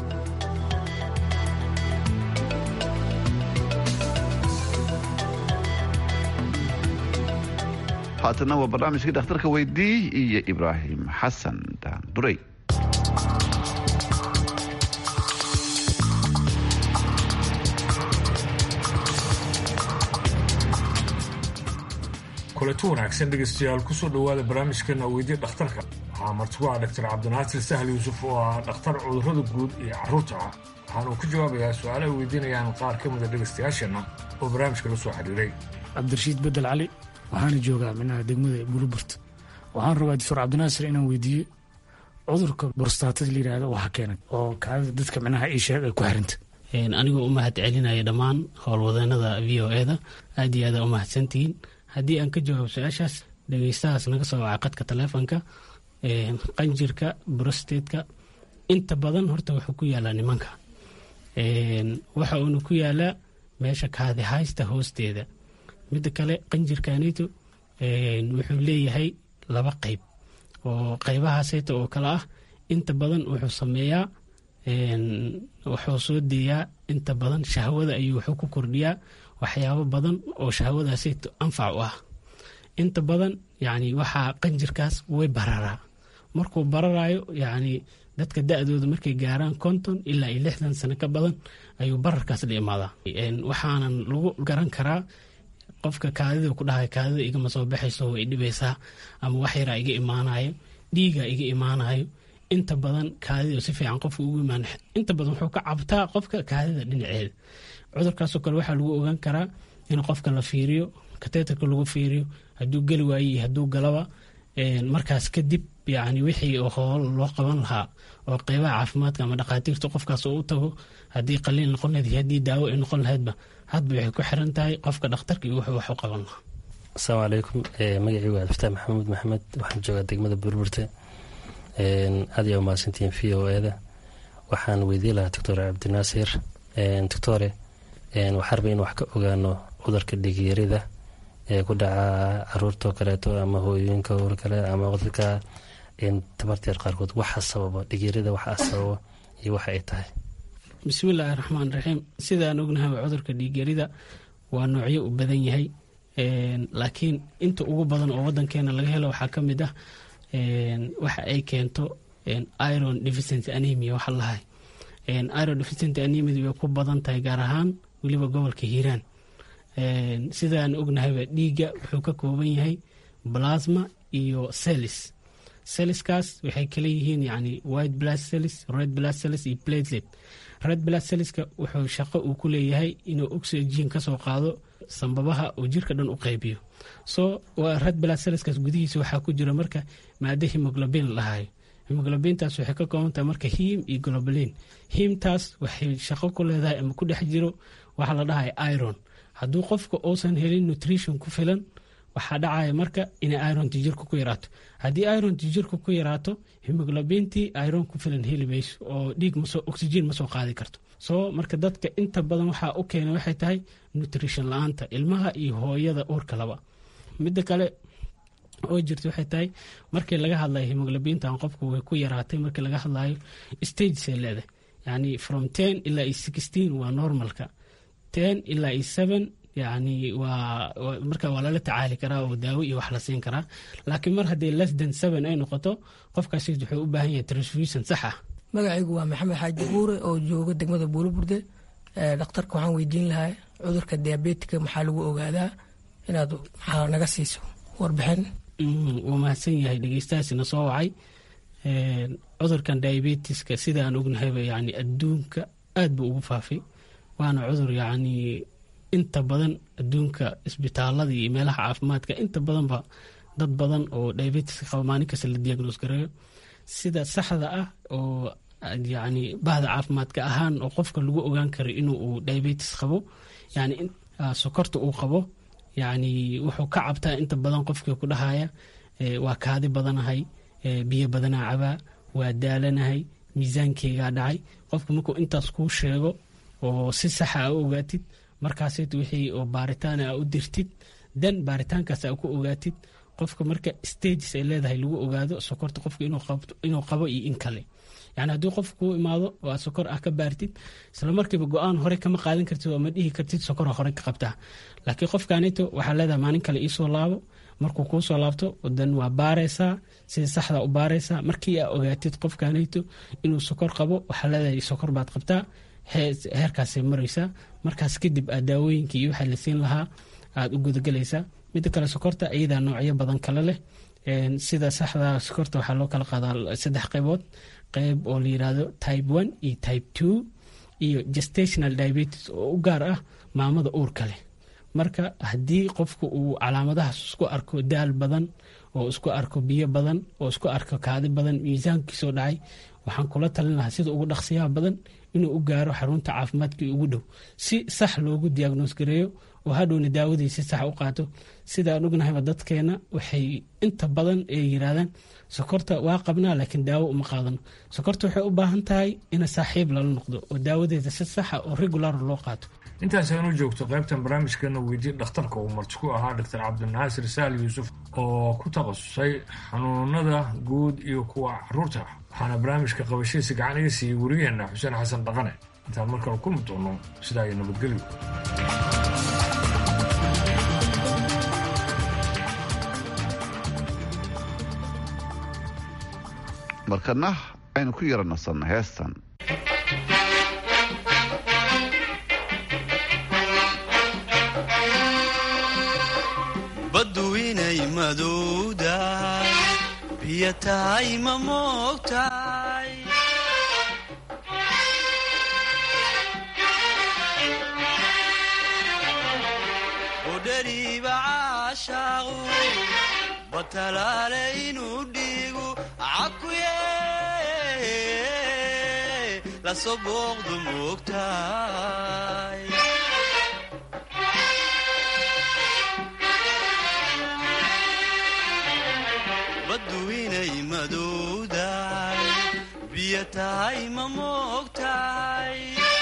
haatana waa barnaamijkii dhakhtarka weydii iyo ibraahim xasan daandurey kulanti wanaagsan dhegaystayaal kusoo dhowaada barnaamijkeena weydiya dhakhtarka waxaa martigu ah dhaktar cabdinaasir sahal yuusuf oo ah dhakhtar cudurrada guud iyo carruurta ah waxaanuu ku jawaabayaa su-aalo ay weydiinayaan qaar ka mida dhegaystayaasheenna oo barnaamijka la soo xiriiray cabdirashiid bedel cali waxaana joogaa minaha degmada buluburt waxaan rabaa doctor cabdinaasir inaan weydiiyo cudurka borstaatada layidhaahdo waxa keenay oo kaadida dadka minaha ii sheeg ay ku xiranta anigoo u mahad celinaya dhammaan howlwadeenada v o eda aad iyo aada u mahadsantihiin haddii aan ka jawaabo su-aashaas dhegeystahaas naga soo waca qadka taleefonka qanjirka brostatka inta badan horta wuxuu ku yaalaa nimanka waxa uuna ku yaalaa meesha kaadi haysta hoosteeda midda kale qanjirkanito wuxuu leeyahay laba qeyb oo qeybahaaseyta oo kale ah inta badan wuxuu sameeyaa wuxuu soo deeyaa inta badan shahwada ayuu wuxuu ku kordhiyaa waxyaabo badan oo shahwadaasi anfac u ah inta badan yani waxaa qanjirkaas way bararaa markuu bararayo yani dadka da-dooda markay gaaraan konton ilaa iyo lixdan sano ka badan ayuu bararkaas la imaadaa waxaanan lagu garan karaa qofka kaadida ku dhahay kaadida igama soo baxayso way dhibaysaa ama wax yaraa iga imaanayo dhiiga iga imaanayo inta badan kaadida si fiican qofka ugu imaan inta badan wuxuu ka cabtaa qofka kaadida dhinaceeda cudurkaasoo kale waxaa lagu ogaan karaa in qofka la fiiriyo kateetarka lagu fiiriyo hadduu geli waaye iyo hadduu galaba markaas kadib yani wixii hool loo qaban lahaa oo qeybaha caafimaadka ama dhakhaatiirta qofkaas oo u tago haddii qaliil noqon lahayd haddii daawo ay noqon lahaydba hadba waxay ku xiran tahay qofka dhakhtarka iyo wuxuu wax u qaban lahaa asalaamu calaykum magacii waa abdiftaax maxamuud maxamed waxaan joogaa degmada burburte aad ayaa umahadsantihiin v o eda waxaan weydiin lahaa doctor cabdinaasir doctore waxaa raba in wax ka ogaano cudurka dhigyarida ee ku dhaca caruurtao kaleeto ama hooyooyinka or kale ama dadka tabarteer qaarkood waxa sababa dhigyarida waxa sababa iyo waxa ay tahay bismillaahi raxmaan raxiim sidaan ognahay cudurka dhiigyarida waa noocyo u badan yahay laakiin inta ugu badan oo wadankeena laga helo waxaa ka mid ah waxa ay keento iron deficiency anemia waxa lahay iron deficiency anemia way ku badan tahay gaar ahaan weliba gobolka hiiraan sidaan ognahayba dhiigga wuxuu ka kooban yahay plasma iyo celis celiskaas waxay kala yihiin yani white blood cells red blood cells iyo platelet red blood cellska wuxuu shaqo uu ku leeyahay inuu oxygen kasoo qaado sambabaha uu jirka dhan u qaybiyo so red blood cellskaas gudihiisa waxaa ku jira marka maado hemoglobin lahayo hemoglobintaas waxay ka koobantahay marka hiim iyo globalin hiimtaas waxay shaqo ku leedahay ama ku dhex jiro waxaa la dhahay iron hadduu qofka uusan helin nutrition ku filan waxaa dhacaya marka inay ironti jirka ku yaraato haddii ironti jirka ku yaraato hemoglobintii iron ku filan heli mayso oo dhiig oxygen ma soo qaadi karto soo marka dadka inta badan waxaa u keena waxay tahay nutrition la-aanta ilmaha iyo hooyada uurka laba midda kale oo jirta waxay tahay markii laga hadlayo hemoglobintan qofku way ku yaraatay markii laga hadlayo stagesay leedahay yani from ten ilaa iyo sixteen waa normalka ten ilaa iyo seven yani waa marka waa lala tacaali karaa oo daawo iyo wax la siin karaa laakiin mar haddii less than seven ay noqoto qofkaas wuxuu u baahan yahay transfusion sax ah magacaygu waa maxamed xaaji buure oo jooga degmada buulaburde dhakhtarka waxaan weydiin lahaa cudurka diabetika maxaa lagu ogaadaa inaad maxaa naga siiso warbixin wuu mahadsan yahay dhegeystahaasina soo wacay cudurkan diabetiska sidaan ognahayba yani adduunka aad buu ugu faafay waana cudur yacni inta badan adduunka isbitaalada iyo meelaha caafimaadka inta badanba dad badan oo diabetiska qaba maalin kasta la diagnoos gareeyo sida saxda ah oo yani bahda caafimaadka ahaan oo qofka lagu ogaan karo inuu uu diabetis qabo yani sokorta uu qabo yani wuxuu ka cabtaa inta badan qofkii ku dhahaya waa kaadi badanahay biyo badanaa cabaa waa daalanahay miisaankeygaa dhacay qofka markuu intaas kuu sheego oo si saxa a u ogaatid markaasit wixii oo baaritaan a u dirtid dan baaritaankaas a ku ogaatid qofka marka stages ay leedahay lagu ogaado sokorta qofka inuu qabo iyo in kale yani haddii qof kuu imaado oo aad sokor ah ka baartid isla markiiba go-aan hore kama qaadan kartid oo ma dhihi kartid sokora hore ka qabtaa laakiin qofkanito waxaa leedahay maalin kale iisoo laabo markuu kuu soo laabto dan waa baaraysaa sida saxda u baaraysaa markii aa ogaatid qofkanito inuu sokor qabo waxaa leedahay sokor baad qabtaa heerkaasay maraysaa markaas kadib aad daawooyinka iyo waxaa la siin lahaa aad u gudagelaysaa midda kale sokorta iyadaa noocyo badan kale leh sida saxda sokorta waxaa loo kala qaadaa saddex qaybood qayb oo la yirahdo type one iyo type two iyo gestational diabetes oo u gaar ah maamada uurka leh marka haddii qofku uu calaamadahaas isku arko daal badan oo isku arko biyo badan oo isku arko kaadi badan miisaankiisoo dhacay waxaan kula talin lahaa sida ugu dhaqsiyaha badan inuu u gaaro xarunta caafimaadkii ugu dhow si sax loogu diagnoos gareeyo oo hadhowna daawadii si sax u qaato sida aan ognahayba dadkeena waxay inta badan ay yiraahdaan sokorta waa qabnaa laakiin daawo uma qaadano sokorta waxay u baahan tahay in saaxiib lala noqdo oo daawadeeda si saxa oo regular loo qaato intaas aynu joogto qaybtan barnaamijkeena weydii dhakhtarka uu marti ku ahaa doctor cabdinaasir saal yuusuf oo ku takhasusay xanuunada guud iyo kuwa caruurta waxaana barnaamijka qabashadiisa gacan iga siiyey werigeena xuseen xasan dhaqane intaan markale kulmi doono sidaa iyo nabadgelyo markana aynu ku yara nasanno heestan baddu inay madowdahay biyo tahay ma moogtahay budhariiba caashaaqu batalaale inuu dhiigu cakuye lasoo booqdu moogtahay baddu inay madowdahay biyo tahay ma moogtahay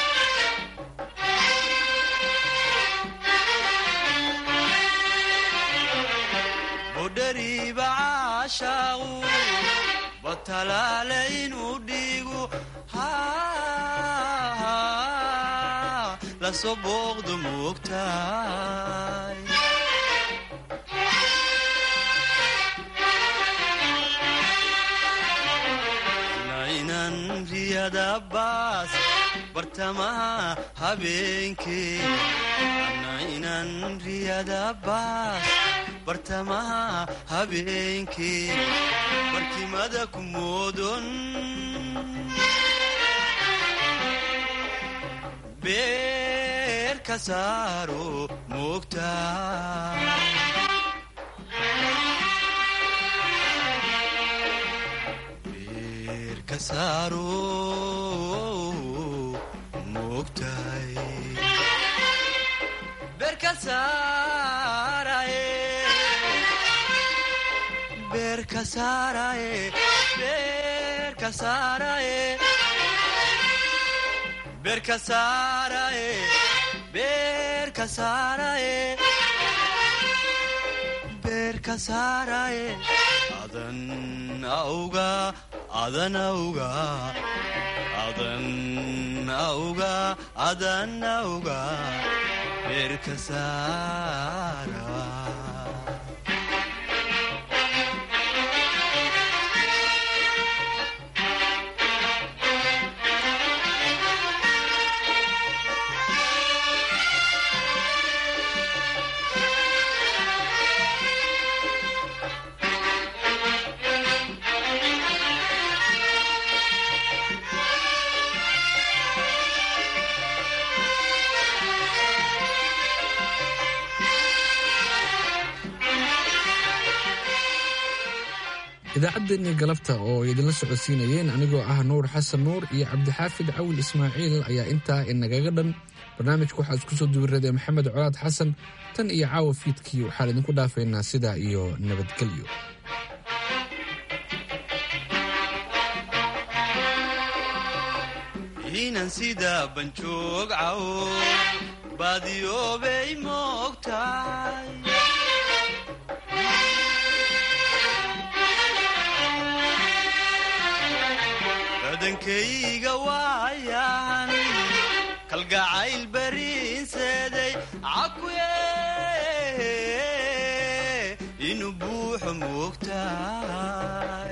budhariiba caashaaqu batalaale inuu dhiigu lasoo booqdu moogtahay nainan riyadabaas bartamaha habeenkee nainan riyadabaas bartamaha habeenkee barkimada ku moodon beer ka saaro moogtaa adan auga adan auga adan auga adan auga beerka saara idaacaddeenii galabta oo idinla socodsiinayeen anigoo ah nuur xasan nuur iyo cabdixaafid cawil ismaaciil ayaa intaa inagaga dhan barnaamijka waxaa isku soo duwiraday maxamed colaad xasan tan iyo caawa fiidkii waxaan idinku dhaafaynaa sidaa iyo nabadgelyo inan sida banjoog cawo baadiyoobay moogtahay badankayga waayan kalgacayl bariinseeday cakuye inuu buuxo moogtahay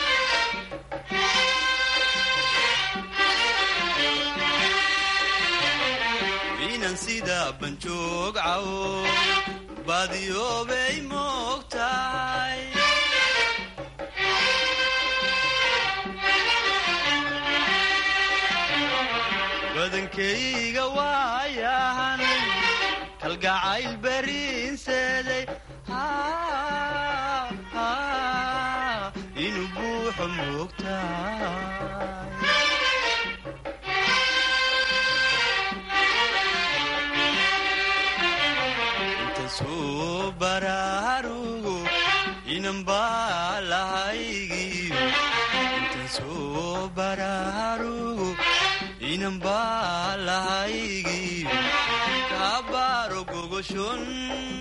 inan sida banjoog cawo baadiyoobay moogtahay badankayga waayahan kalgacayl bariinseeday inuu buuxo moogtahay baarugu inan baa lahaygi kaa baaro gogoshon